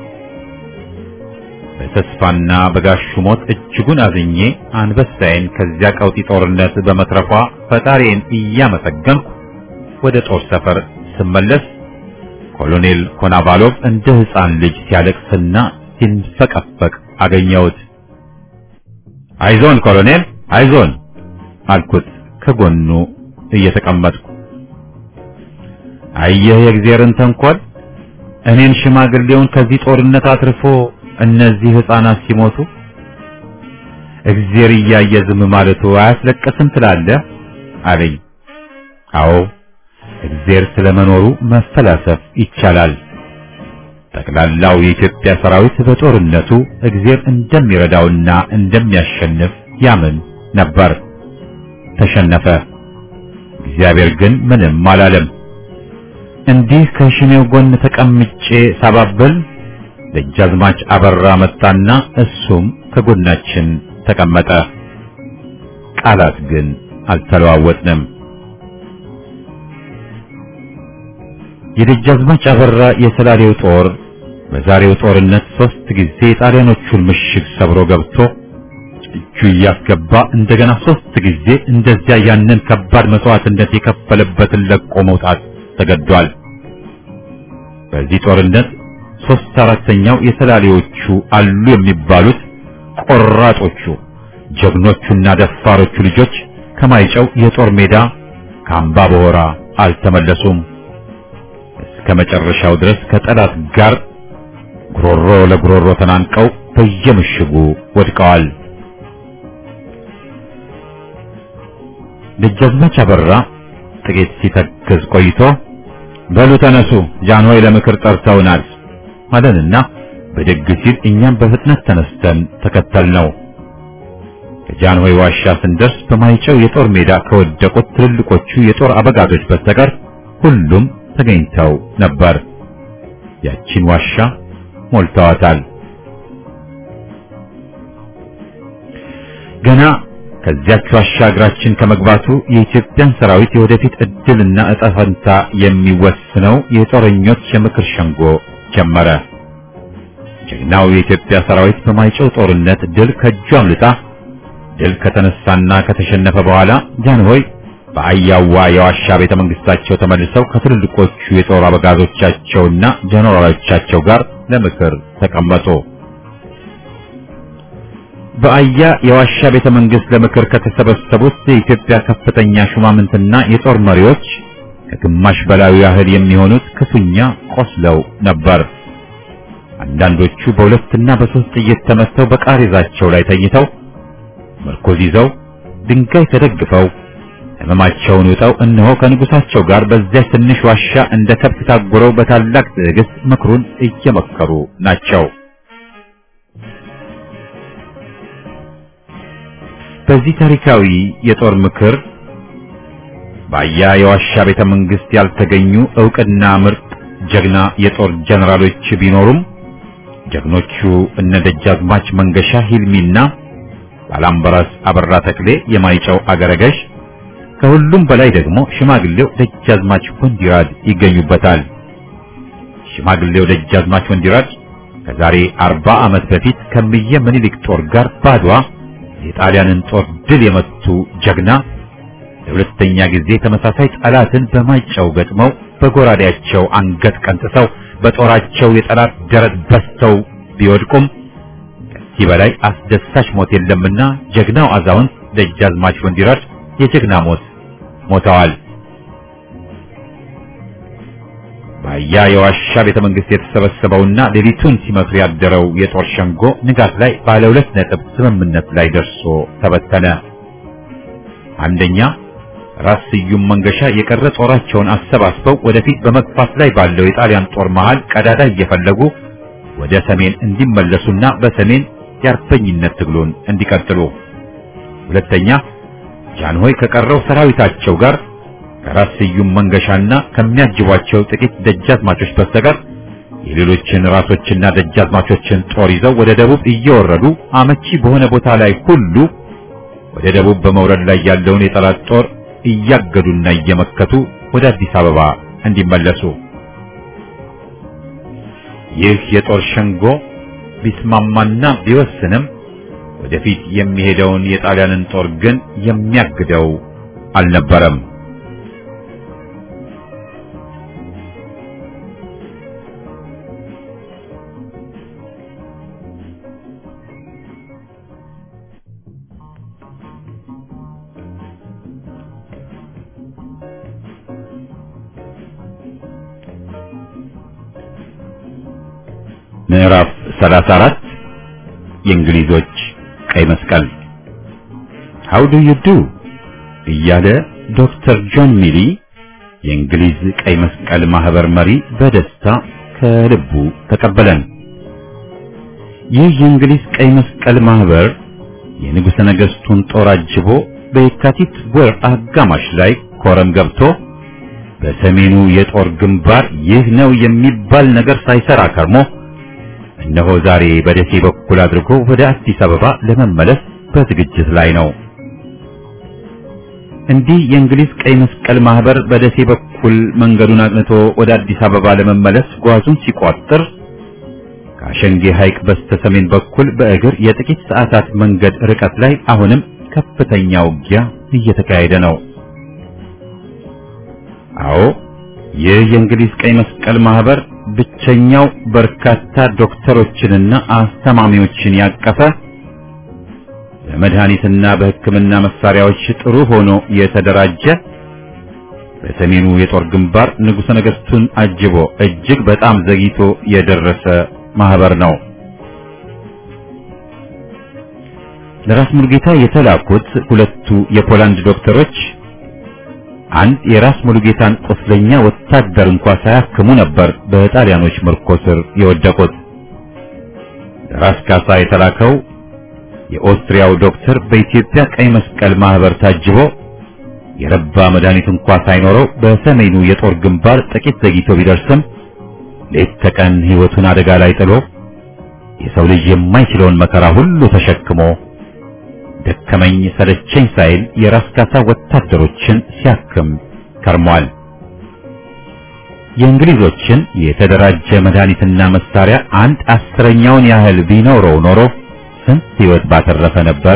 Speaker 1: በተስፋና በጋሹ ሞት እጅጉን አዝኜ አንበሳዬን ከዚያ ቀውጢ ጦርነት በመትረፏ ፈጣሪዬን እያመሰገንኩ ወደ ጦር ሰፈር ስመለስ ኮሎኔል ኮናቫሎቭ እንደ ሕፃን ልጅ ሲያለቅስና ሲንፈቀፈቅ አገኘሁት። አይዞን ኮሎኔል አይዞን አልኩት ከጎኑ እየተቀመጥኩ። አየህ የእግዚአብሔርን ተንኮል፣ እኔን ሽማግሌውን ከዚህ ጦርነት አትርፎ እነዚህ ሕፃናት ሲሞቱ እግዚአብሔር እያየ ዝም ማለቱ አያስለቅስም ትላለህ አለኝ። አዎ እግዚአብሔር ስለመኖሩ መፈላሰፍ ይቻላል። ጠቅላላው የኢትዮጵያ ሰራዊት በጦርነቱ እግዚአብሔር እንደሚረዳውና እንደሚያሸንፍ ያምን ነበር። ተሸነፈ። እግዚአብሔር ግን ምንም አላለም። እንዲህ ከሽሜው ጎን ተቀምጬ ሳባብል ደጃዝማች አበራ መጣና እሱም ከጎናችን ተቀመጠ። ቃላት ግን አልተለዋወጥንም። የደጃዝማች አበራ የሰላሌው ጦር በዛሬው ጦርነት ሶስት ጊዜ የጣሊያኖቹን ምሽግ ሰብሮ ገብቶ እጁ እያስገባ እንደገና ሶስት ጊዜ እንደዚያ ያንን ከባድ መስዋዕትነት የከፈለበትን ለቆ መውጣት ተገዷል። በዚህ ጦርነት ሶስት አራተኛው የሰላሌዎቹ አሉ የሚባሉት ቆራጦቹ ጀግኖቹና ደፋሮቹ ልጆች ከማይጨው የጦር ሜዳ ከአምባ በሆራ አልተመለሱም። እስከ መጨረሻው ድረስ ከጠላት ጋር ጉሮሮ ለጉሮሮ ተናንቀው በየምሽጉ ወድቀዋል። ደጃዝማች አበራ ጥቂት ሲተክዝ ቆይቶ በሉ ተነሱ፣ ጃንሆይ ለምክር ጠርተውናል አለንና ብድግ ሲል እኛም በፍጥነት ተነስተን ተከተልነው። ከጃንሆይ ዋሻ ስንደርስ በማይጨው የጦር ሜዳ ከወደቁት ትልልቆቹ የጦር አበጋዞች በስተቀር ሁሉም ተገኝተው ነበር። ያቺን ዋሻ ሞልተዋታል። ገና ከዚያች ዋሻ እግራችን ከመግባቱ የኢትዮጵያን ሰራዊት የወደፊት ዕድልና ዕጣ ፈንታ የሚወስነው የጦረኞች የምክር ሸንጎ ጀመረ። ጀግናው የኢትዮጵያ ሰራዊት በማይጨው ጦርነት ድል ከእጁ አምልጣ ድል ከተነሳና ከተሸነፈ በኋላ ጃንሆይ በአያዋ የዋሻ ቤተ መንግስታቸው ተመልሰው ከትልልቆቹ የጦር አበጋዞቻቸውና ጀነራሎቻቸው ጋር ለምክር ተቀመጡ። በአያ የዋሻ ቤተ መንግስት ለምክር ከተሰበሰቡት የኢትዮጵያ ከፍተኛ ሹማምንትና የጦር መሪዎች ከግማሽ በላዩ ያህል የሚሆኑት ክፉኛ ቆስለው ነበር። አንዳንዶቹ በሁለትና በሶስት ጥይት ተመተው በቃሬዛቸው ላይ ተኝተው ምርኮዝ ይዘው ድንጋይ ተደግፈው ሕመማቸውን ውጠው እነሆ ከንጉሳቸው ጋር በዚያች ትንሽ ዋሻ እንደ ከብት ታጉረው በታላቅ ትዕግስት ምክሩን እየመከሩ ናቸው። በዚህ ታሪካዊ የጦር ምክር በአያ የዋሻ ቤተ መንግስት ያልተገኙ ዕውቅና ምርጥ ጀግና የጦር ጀነራሎች ቢኖሩም ጀግኖቹ እነ ደጃዝማች መንገሻ ሂልሚና ባላምበራስ አበራ ተክሌ የማይጨው አገረገሽ፣ ከሁሉም በላይ ደግሞ ሽማግሌው ደጃዝማች ወንዲራድ ይገኙበታል። ሽማግሌው ደጃዝማች ወንዲራድ ከዛሬ አርባ ዓመት በፊት ከምየ ምኒልክ ጦር ጋር ባድዋ የጣሊያንን ጦር ድል የመቱ ጀግና ለሁለተኛ ጊዜ ተመሳሳይ ጠላትን በማይጨው ገጥመው በጎራዴያቸው አንገት ቀንጥሰው በጦራቸው የጠላት ደረት በስተው ቢወድቁም ከዚህ በላይ አስደሳች ሞት የለምና ጀግናው አዛውንት ደጃዝማች ወንዲራድ የጀግና ሞት ሞተዋል። በአያ የዋሻ ቤተ መንግስት የተሰበሰበውና ሌሊቱን ሲመክር ያደረው የጦር ሸንጎ ንጋት ላይ ባለ ሁለት ነጥብ ስምምነት ላይ ደርሶ ተበተነ። አንደኛ ራስ ስዩም መንገሻ የቀረ ጦራቸውን አሰባስበው ወደፊት በመግፋት ላይ ባለው የጣሊያን ጦር መሃል ቀዳዳ እየፈለጉ ወደ ሰሜን እንዲመለሱና በሰሜን የአርበኝነት ትግሉን እንዲቀጥሉ። ሁለተኛ ጃንሆይ ከቀረው ሰራዊታቸው ጋር ከራስ ስዩም መንገሻና ከሚያጅቧቸው ጥቂት ደጃዝማቾች በስተቀር የሌሎችን ራሶችና ደጃዝማቾችን ጦር ይዘው ወደ ደቡብ እየወረዱ አመቺ በሆነ ቦታ ላይ ሁሉ ወደ ደቡብ በመውረድ ላይ ያለውን የጠላት ጦር እያገዱና እየመከቱ ወደ አዲስ አበባ እንዲመለሱ። ይህ የጦር ሸንጎ ቢስማማና ቢወስንም ወደፊት የሚሄደውን የጣሊያንን ጦር ግን የሚያግደው አልነበረም። ምዕራፍ 34 የእንግሊዞች ቀይ መስቀል How do you do እያለ ዶክተር ጆን ሚሊ የእንግሊዝ ቀይ መስቀል ማህበር መሪ በደስታ ከልቡ ተቀበለን። ይህ የእንግሊዝ ቀይ መስቀል ማህበር የንጉሠ ነገሥቱን ጦር አጅቦ በየካቲት ወር አጋማሽ ላይ ኮረም ገብቶ በሰሜኑ የጦር ግንባር ይህ ነው የሚባል ነገር ሳይሰራ ከርሞ እነሆ ዛሬ በደሴ በኩል አድርጎ ወደ አዲስ አበባ ለመመለስ በዝግጅት ላይ ነው። እንዲህ የእንግሊዝ ቀይ መስቀል ማህበር በደሴ በኩል መንገዱን አቅንቶ ወደ አዲስ አበባ ለመመለስ ጓዙን ሲቋጥር ከአሸንጌ ሐይቅ በስተ ሰሜን በኩል በእግር የጥቂት ሰዓታት መንገድ ርቀት ላይ አሁንም ከፍተኛ ውጊያ እየተካሄደ ነው። አዎ ይህ የእንግሊዝ ቀይ መስቀል ማህበር ብቸኛው በርካታ ዶክተሮችንና አስተማሚዎችን ያቀፈ በመድኃኒትና በሕክምና መሳሪያዎች ጥሩ ሆኖ የተደራጀ በሰሜኑ የጦር ግንባር ንጉሠ ነገሥቱን አጅቦ እጅግ በጣም ዘግይቶ የደረሰ ማህበር ነው። ለራስ ሙሉጌታ የተላኩት ሁለቱ የፖላንድ ዶክተሮች አንድ የራስ ሙሉጌታን ቁስለኛ ወታደር እንኳ ሳያክሙ ነበር በጣሊያኖች ምርኮ ስር የወደቁት። ለራስ ካሳ የተላከው የኦስትሪያው ዶክተር በኢትዮጵያ ቀይ መስቀል ማህበር ታጅቦ የረባ መድኃኒት እንኳ ሳይኖረው በሰሜኑ የጦር ግንባር ጥቂት ዘግይቶ ቢደርስም ሌት ተቀን ሕይወቱን አደጋ ላይ ጥሎ የሰው ልጅ የማይችለውን መከራ ሁሉ ተሸክሞ ደከመኝ ሰለቸኝ ሳይል የራስ ካሳ ወታደሮችን ሲያክም ከርሟል። የእንግሊዞችን የተደራጀ መድኃኒትና መሳሪያ አንድ አስረኛውን ያህል ቢኖረው ኖሮ ስንት ሕይወት ባተረፈ ነበር።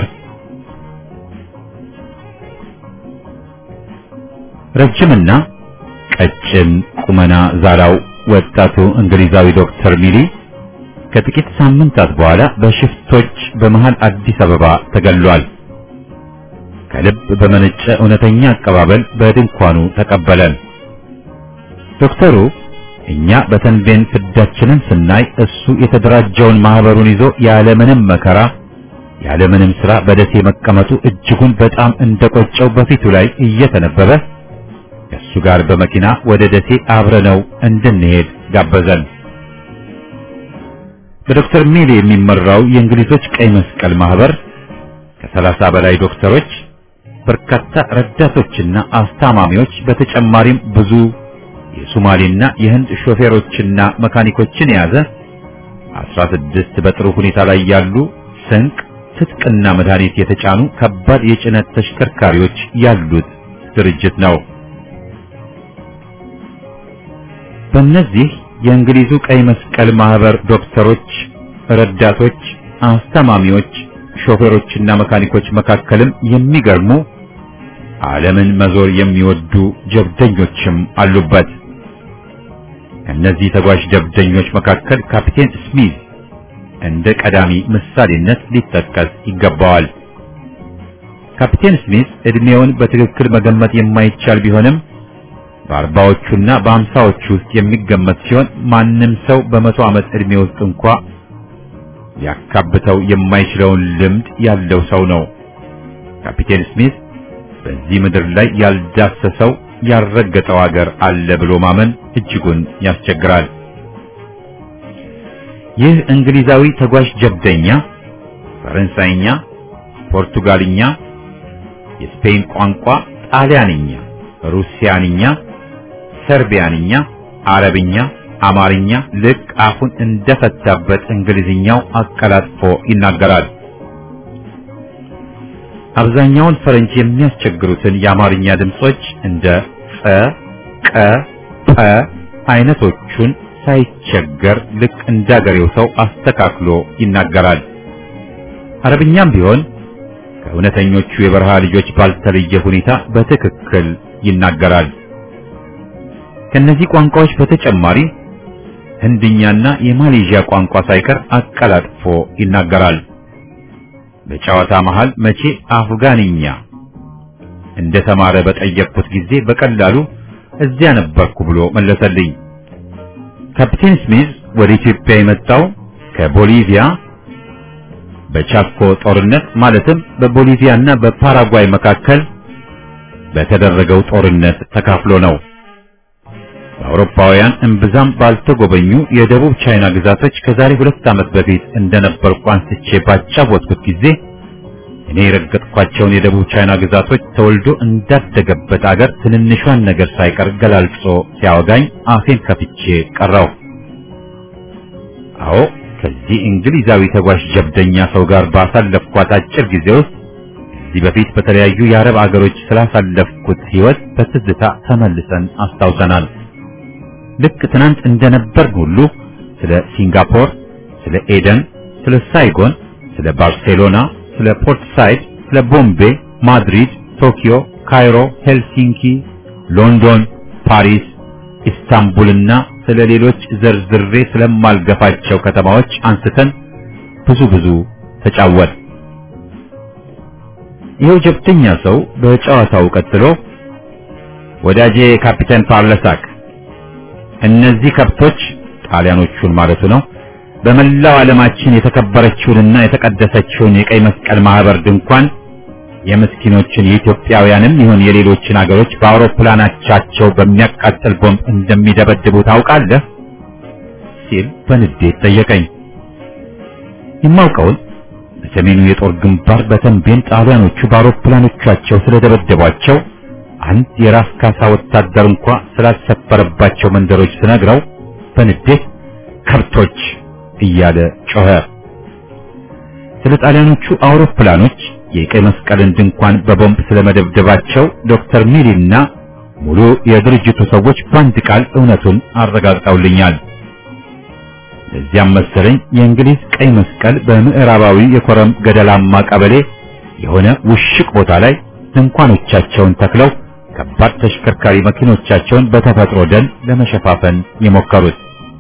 Speaker 1: ረጅምና ቀጭን ቁመና ዛላው ወጣቱ እንግሊዛዊ ዶክተር ሚሊ ከጥቂት ሳምንታት በኋላ በሽፍቶች በመሃል አዲስ አበባ ተገሏል። ከልብ በመነጨ እውነተኛ አቀባበል በድንኳኑ ተቀበለን። ዶክተሩ እኛ በተንቤን ፍዳችንን ስናይ እሱ የተደራጀውን ማህበሩን ይዞ ያለምንም መከራ ያለምንም ስራ በደሴ መቀመጡ እጅጉን በጣም እንደቆጨው በፊቱ ላይ እየተነበበ ከእሱ ጋር በመኪና ወደ ደሴ አብረነው እንድንሄድ ጋበዘን። በዶክተር ሜሊ የሚመራው የእንግሊዞች ቀይ መስቀል ማህበር ከሰላሳ በላይ ዶክተሮች፣ በርካታ ረዳቶችና አስታማሚዎች በተጨማሪም ብዙ የሶማሌና የህንድ ሾፌሮችና መካኒኮችን የያዘ አስራ ስድስት በጥሩ ሁኔታ ላይ ያሉ ስንቅ፣ ትጥቅና መድኃኒት የተጫኑ ከባድ የጭነት ተሽከርካሪዎች ያሉት ድርጅት ነው። በእነዚህ የእንግሊዙ ቀይ መስቀል ማህበር ዶክተሮች፣ ረዳቶች፣ አስተማሚዎች፣ ሾፌሮችና መካኒኮች መካከልም የሚገርሙ ዓለምን መዞር የሚወዱ ጀብደኞችም አሉበት። ከእነዚህ ተጓዥ ጀብደኞች መካከል ካፒቴን ስሚዝ እንደ ቀዳሚ ምሳሌነት ሊጠቀስ ይገባዋል። ካፒቴን ስሚዝ እድሜውን በትክክል መገመት የማይቻል ቢሆንም በአርባዎቹና በአምሳዎቹ ውስጥ የሚገመት ሲሆን ማንም ሰው በመቶ ዓመት እድሜ ውስጥ እንኳ ሊያካብተው የማይችለውን ልምድ ያለው ሰው ነው። ካፒቴን ስሚዝ በዚህ ምድር ላይ ያልዳሰሰው ያልረገጠው አገር አለ ብሎ ማመን እጅጉን ያስቸግራል። ይህ እንግሊዛዊ ተጓዥ ጀብደኛ ፈረንሳይኛ፣ ፖርቱጋልኛ፣ የስፔን ቋንቋ፣ ጣሊያንኛ፣ ሩሲያንኛ፣ ሰርቢያንኛ፣ አረብኛ፣ አማርኛ ልክ አፉን እንደፈታበት እንግሊዝኛው አቀላጥፎ ይናገራል። አብዛኛውን ፈረንጅ የሚያስቸግሩትን የአማርኛ ድምጾች እንደ ጸ፣ ቀ፣ ጰ አይነቶቹን ሳይቸገር ልክ እንዳገሬው ሰው አስተካክሎ ይናገራል። አረብኛም ቢሆን ከእውነተኞቹ የበረሃ ልጆች ባልተለየ ሁኔታ በትክክል ይናገራል። ከነዚህ ቋንቋዎች በተጨማሪ ህንድኛና የማሌዥያ ቋንቋ ሳይቀር አቀላጥፎ ይናገራል። በጨዋታ መሃል መቼ አፍጋንኛ እንደተማረ በጠየቅኩት ጊዜ በቀላሉ እዚያ ነበርኩ ብሎ መለሰልኝ። ካፕቴን ስሚዝ ወደ ኢትዮጵያ የመጣው ከቦሊቪያ በቻኮ ጦርነት ማለትም በቦሊቪያና በፓራጓይ መካከል በተደረገው ጦርነት ተካፍሎ ነው። በአውሮፓውያን እምብዛም ባልተጎበኙ የደቡብ ቻይና ግዛቶች ከዛሬ ሁለት ዓመት በፊት እንደነበርኩ አንስቼ ባጫወትኩት ጊዜ እኔ የረገጥኳቸውን የደቡብ ቻይና ግዛቶች ተወልዶ እንዳደገበት አገር ትንንሿን ነገር ሳይቀር ገላልጾ ሲያወጋኝ አፌን ከፍቼ ቀረው። አዎ ከዚህ እንግሊዛዊ ተጓዥ ጀብደኛ ሰው ጋር ባሳለፍኳት አጭር ጊዜ ውስጥ ከዚህ በፊት በተለያዩ የአረብ አገሮች ስላሳለፍኩት ሕይወት በትዝታ ተመልሰን አስታውሰናል። ልክ ትናንት እንደነበር ሁሉ ስለ ሲንጋፖር፣ ስለ ኤደን፣ ስለ ሳይጎን፣ ስለ ባርሴሎና፣ ስለ ፖርት ሳይድ፣ ስለ ቦምቤ፣ ማድሪድ፣ ቶኪዮ፣ ካይሮ፣ ሄልሲንኪ፣ ሎንዶን፣ ፓሪስ፣ ኢስታንቡልና ስለ ሌሎች ዘርዝሬ ስለማልገፋቸው ከተማዎች አንስተን ብዙ ብዙ ተጫወት። ይኸው ጀብተኛ ሰው በጨዋታው ቀጥሎ ወዳጄ ካፒቴን ፓርለሳክ እነዚህ ከብቶች ጣሊያኖቹን ማለቱ ነው በመላው ዓለማችን የተከበረችውንና የተቀደሰችውን የቀይ መስቀል ማህበር ድንኳን የምስኪኖችን የኢትዮጵያውያንም ይሁን የሌሎችን አገሮች በአውሮፕላናቻቸው በሚያቃጥል ቦምብ እንደሚደበድቡ ታውቃለህ? ሲል በንዴት ጠየቀኝ። የማውቀውን በሰሜኑ የጦር ግንባር በተንቤን ጣሊያኖቹ በአውሮፕላኖቻቸው ስለደበደቧቸው አንድ የራስ ካሳ ወታደር እንኳ ስላልሰፈረባቸው መንደሮች ስነግረው በንዴት ከብቶች እያለ ጮኸ። ስለ ጣሊያኖቹ አውሮፕላኖች የቀይ መስቀልን ድንኳን በቦምብ ስለመደብደባቸው ዶክተር ሚሊና ሙሉ የድርጅቱ ሰዎች በአንድ ቃል እውነቱን አረጋግጠውልኛል። ለዚያም መሰለኝ የእንግሊዝ ቀይ መስቀል በምዕራባዊ የኮረም ገደላማ ቀበሌ የሆነ ውሽቅ ቦታ ላይ ድንኳኖቻቸውን ተክለው ከባድ ተሽከርካሪ መኪኖቻቸውን በተፈጥሮ ደን ለመሸፋፈን የሞከሩት።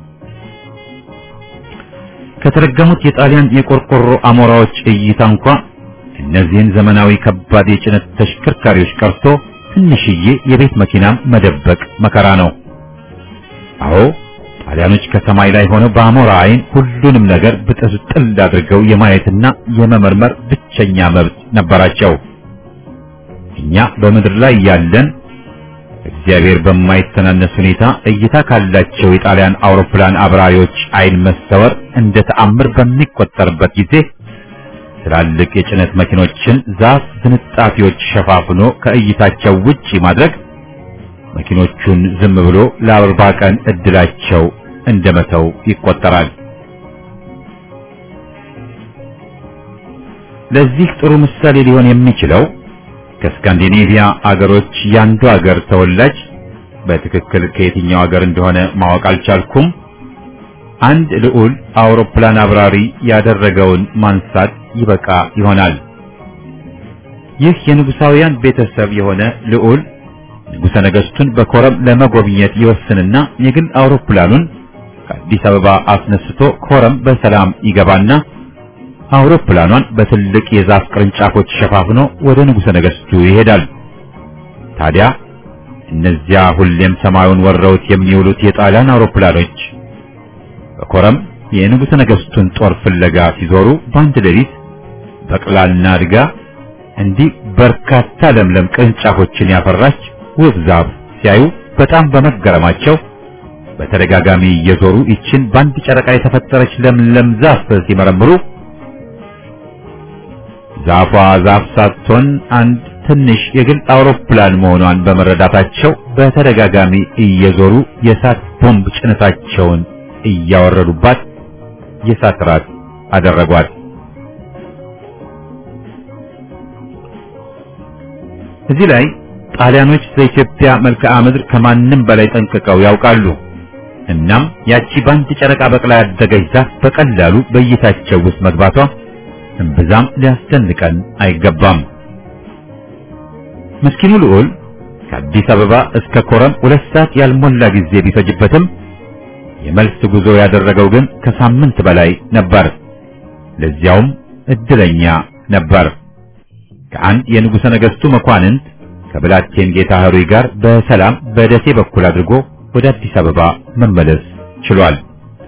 Speaker 1: ከተረገሙት የጣሊያን የቆርቆሮ አሞራዎች እይታ እንኳ እነዚህን ዘመናዊ ከባድ የጭነት ተሽከርካሪዎች ቀርቶ ትንሽዬ የቤት መኪናም መደበቅ መከራ ነው። አዎ ጣሊያኖች ከሰማይ ላይ ሆነው በአሞራ አይን ሁሉንም ነገር ብጥስጥል አድርገው የማየትና የመመርመር ብቸኛ መብት ነበራቸው። እኛ በምድር ላይ ያለን እግዚአብሔር በማይተናነስ ሁኔታ እይታ ካላቸው የጣሊያን አውሮፕላን አብራሪዎች አይን መሰወር እንደ ተአምር በሚቆጠርበት ጊዜ ትላልቅ የጭነት መኪኖችን ዛፍ ዝንጣፊዎች ሸፋፍኖ ከእይታቸው ውጪ ማድረግ መኪኖቹን ዝም ብሎ ለአርባ ቀን እድላቸው እንደመተው ይቆጠራል። ለዚህ ጥሩ ምሳሌ ሊሆን የሚችለው ከስካንዲኔቪያ አገሮች ያንዱ አገር ተወላጅ በትክክል ከየትኛው አገር እንደሆነ ማወቅ አልቻልኩም አንድ ልዑል አውሮፕላን አብራሪ ያደረገውን ማንሳት ይበቃ ይሆናል። ይህ የንጉሳውያን ቤተሰብ የሆነ ልዑል ንጉሠ ነገሥቱን በኮረም ለመጎብኘት ይወስንና የግል አውሮፕላኑን ከአዲስ አበባ አስነስቶ ኮረም በሰላም ይገባና አውሮፕላኗን በትልቅ የዛፍ ቅርንጫፎች ሸፋፍኖ ወደ ንጉሠ ነገሥቱ ይሄዳል። ታዲያ እነዚያ ሁሌም ሰማዩን ወረውት የሚውሉት የጣሊያን አውሮፕላኖች በኮረም የንጉሠ ነገሥቱን ጦር ፍለጋ ሲዞሩ በአንድ ሌሊት በቅላልና አድጋ እንዲህ በርካታ ለምለም ቅርንጫፎችን ያፈራች ውብ ዛፍ ሲያዩ በጣም በመገረማቸው በተደጋጋሚ እየዞሩ ይችን በአንድ ጨረቃ የተፈጠረች ለምለም ዛፍ ሲመረምሩ ዛፏ ዛፍ ሳትሆን አንድ ትንሽ የግል አውሮፕላን መሆኗን በመረዳታቸው በተደጋጋሚ እየዞሩ የእሳት ቦምብ ጭነታቸውን እያወረዱባት የእሳት ራት አደረጓት። እዚህ ላይ ጣሊያኖች ለኢትዮጵያ መልክዓ ምድር ከማንም በላይ ጠንቅቀው ያውቃሉ። እናም ያቺ በአንድ ጨረቃ በቅላ ያደገች ዛፍ በቀላሉ በእይታቸው ውስጥ መግባቷ እምብዛም ሊያስደንቀን አይገባም። ምስኪኑ ልዑል ከአዲስ አበባ እስከ ኮረም ሁለት ሰዓት ያልሞላ ጊዜ ቢፈጅበትም የመልስ ጉዞ ያደረገው ግን ከሳምንት በላይ ነበር። ለዚያውም እድለኛ ነበር። ከአንድ የንጉሠ ነገሥቱ መኳንንት ከብላቴን ጌታ ኅሩይ ጋር በሰላም በደሴ በኩል አድርጎ ወደ አዲስ አበባ መመለስ ችሏል።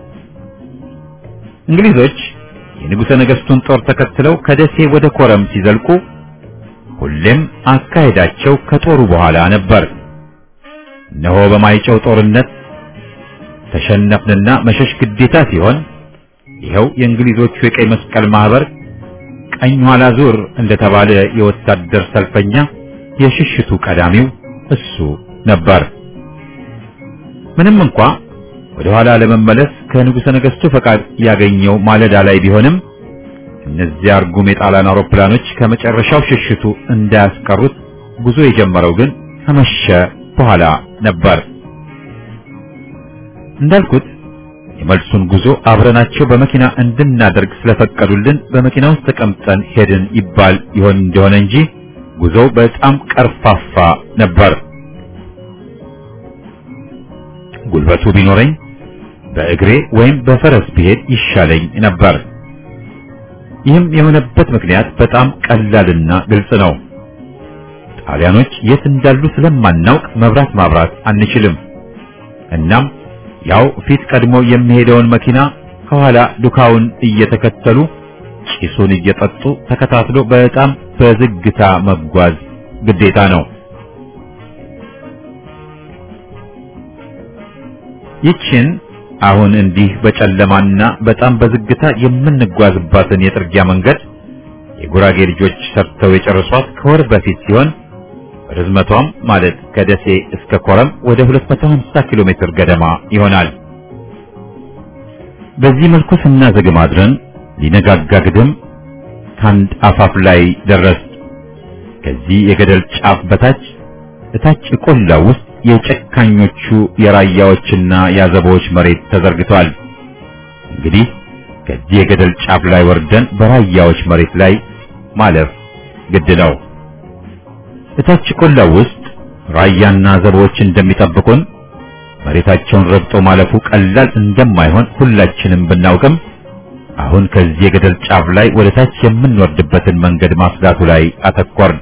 Speaker 1: እንግሊዞች የንጉሠ ነገሥቱን ጦር ተከትለው ከደሴ ወደ ኮረም ሲዘልቁ ሁሌም አካሄዳቸው ከጦሩ በኋላ ነበር። እነሆ በማይጨው ጦርነት ተሸነፍንና መሸሽ ግዴታ ሲሆን ይኸው የእንግሊዞቹ የቀይ መስቀል ማህበር ቀኝ ኋላ ዙር እንደተባለ የወታደር ሰልፈኛ የሽሽቱ ቀዳሚው እሱ ነበር። ምንም እንኳ ወደ ኋላ ለመመለስ ከንጉሠ ነገሥቱ ፈቃድ ያገኘው ማለዳ ላይ ቢሆንም እነዚያ እርጉም የጣሊያን አውሮፕላኖች ከመጨረሻው ሽሽቱ እንዳያስቀሩት ጉዞ የጀመረው ግን ከመሸ በኋላ ነበር። እንዳልኩት የመልሱን ጉዞ አብረናቸው በመኪና እንድናደርግ ስለፈቀዱልን በመኪና ውስጥ ተቀምጠን ሄድን ይባል ይሆን እንደሆነ እንጂ ጉዞው በጣም ቀርፋፋ ነበር። ጉልበቱ ቢኖረኝ በእግሬ ወይም በፈረስ ብሄድ ይሻለኝ ነበር። ይህም የሆነበት ምክንያት በጣም ቀላልና ግልጽ ነው። ጣሊያኖች የት እንዳሉ ስለማናውቅ መብራት ማብራት አንችልም። እናም ያው ፊት ቀድሞ የሚሄደውን መኪና ከኋላ ዱካውን እየተከተሉ ጭሱን እየጠጡ ተከታትሎ በጣም በዝግታ መጓዝ ግዴታ ነው። ይችን አሁን እንዲህ በጨለማና በጣም በዝግታ የምንጓዝባትን የጥርጊያ መንገድ የጉራጌ ልጆች ሰርተው የጨረሷት ከወር በፊት ሲሆን ርዝመቷም ማለት ከደሴ እስከ ኮረም ወደ 250 ኪሎ ሜትር ገደማ ይሆናል። በዚህ መልኩ ስናዘግም አድረን ሊነጋጋ ግድም ከአንድ አፋፍ ላይ ደረስ። ከዚህ የገደል ጫፍ በታች እታች ቆላው ውስጥ የጨካኞቹ የራያዎችና የአዘቦች መሬት ተዘርግቷል። እንግዲህ ከዚህ የገደል ጫፍ ላይ ወርደን በራያዎች መሬት ላይ ማለፍ ግድ ነው። እታች ቆላው ውስጥ ራያና አዘቦች እንደሚጠብቁን መሬታቸውን ረግጦ ማለፉ ቀላል እንደማይሆን ሁላችንም ብናውቅም አሁን ከዚህ የገደል ጫፍ ላይ ወደ ታች የምንወርድበትን መንገድ ማስዳቱ ላይ አተኮርን።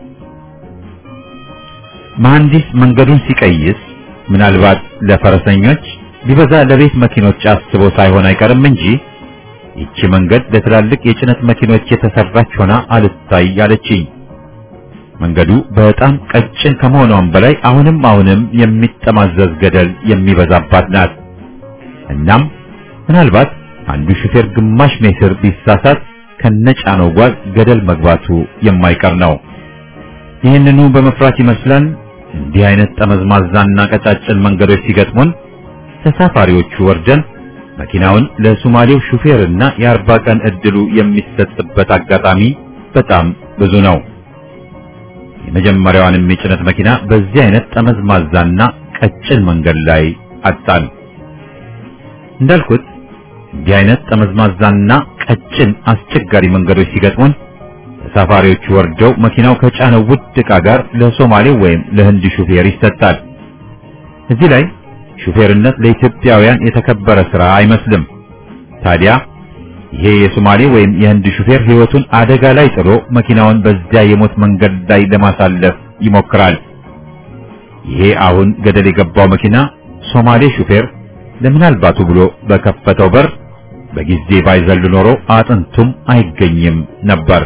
Speaker 1: መሐንዲስ መንገዱን ሲቀይስ ምናልባት ለፈረሰኞች ቢበዛ ለቤት መኪኖች አስቦ ሳይሆን አይቀርም እንጂ ይቺ መንገድ ለትላልቅ የጭነት መኪኖች የተሰራች ሆና አልታይ አለችኝ። መንገዱ በጣም ቀጭን ከመሆኗም በላይ አሁንም አሁንም የሚጠማዘዝ ገደል የሚበዛባት ናት። እናም ምናልባት አንዱ ሹፌር ግማሽ ሜትር ቢሳሳት ከነጫነው ጓዝ ገደል መግባቱ የማይቀር ነው። ይህንኑ በመፍራት ይመስላል እንዲህ አይነት ጠመዝማዛና ቀጫጭን መንገዶች ሲገጥሙን ተሳፋሪዎቹ ወርደን መኪናውን ለሶማሌው ሹፌርና የአርባ ቀን እድሉ የሚሰጥበት አጋጣሚ በጣም ብዙ ነው። የመጀመሪያዋንም የጭነት መኪና በዚህ አይነት ጠመዝማዛና ቀጭን መንገድ ላይ አጣን። እንዳልኩት እንዲህ አይነት ጠመዝማዛና ቀጭን አስቸጋሪ መንገዶች ሲገጥሙን ተሳፋሪዎቹ ወርደው መኪናው ከጫነው ውድ ዕቃ ጋር ለሶማሌ ወይም ለህንድ ሹፌር ይሰጣል። እዚህ ላይ ሹፌርነት ለኢትዮጵያውያን የተከበረ ሥራ አይመስልም። ታዲያ ይሄ የሶማሌ ወይም የህንድ ሹፌር ሕይወቱን አደጋ ላይ ጥሎ መኪናውን በዚያ የሞት መንገድ ላይ ለማሳለፍ ይሞክራል። ይሄ አሁን ገደል የገባው መኪና ሶማሌ ሹፌር ለምናልባቱ ብሎ በከፈተው በር በጊዜ ባይዘል ኖሮ አጥንቱም አይገኝም ነበር።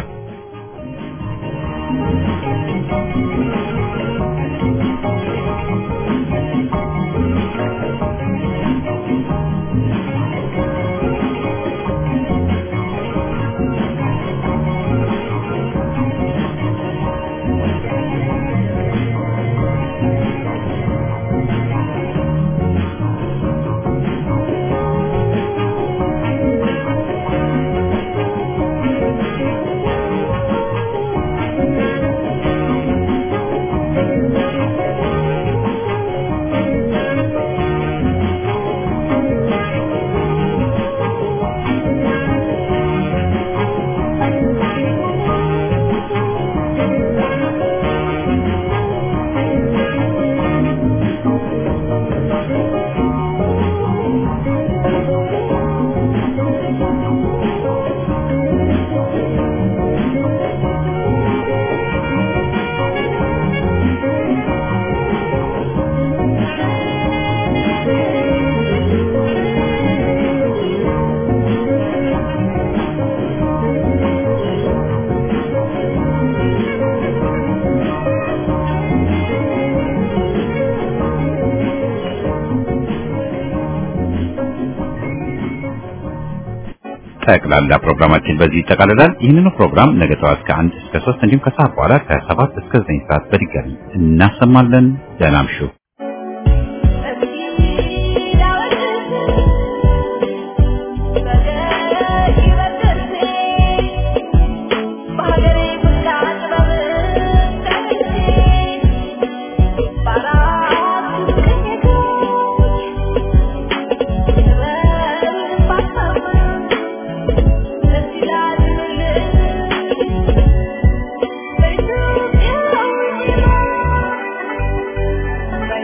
Speaker 1: ጠቅላላ ፕሮግራማችን በዚህ ይጠቃልላል። ይህንኑ ፕሮግራም ነገ ጠዋት ከአንድ እስከ ሶስት እንዲሁም ከሰዓት በኋላ ከሰባት እስከ ዘጠኝ ሰዓት በድጋሚ እናሰማለን። ደህና እምሹ።
Speaker 4: Thank you.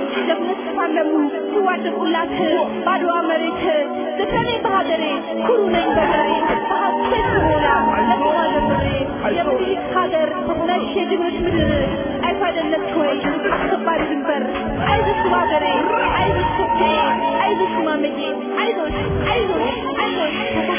Speaker 4: ጀግኖች ተፋለሙ ሲዋደቁላት ባድዋ መሬት ልከኔ በሀገሬ ኩሩ ነኝ በገሬ በሀሴት ስሞላ ለስማ ዘምሬ የምኒልክ ሀገር ነሽ የጀግኖች ምድር አይቶ አይደለች ወይ አስከባሪ ድንበር አይዞሽ ሀገሬ አይዞሽ ኢትዮጵያ አይዞሽ ማመዬ አይዞሽ አይዞሽ አይዞሽ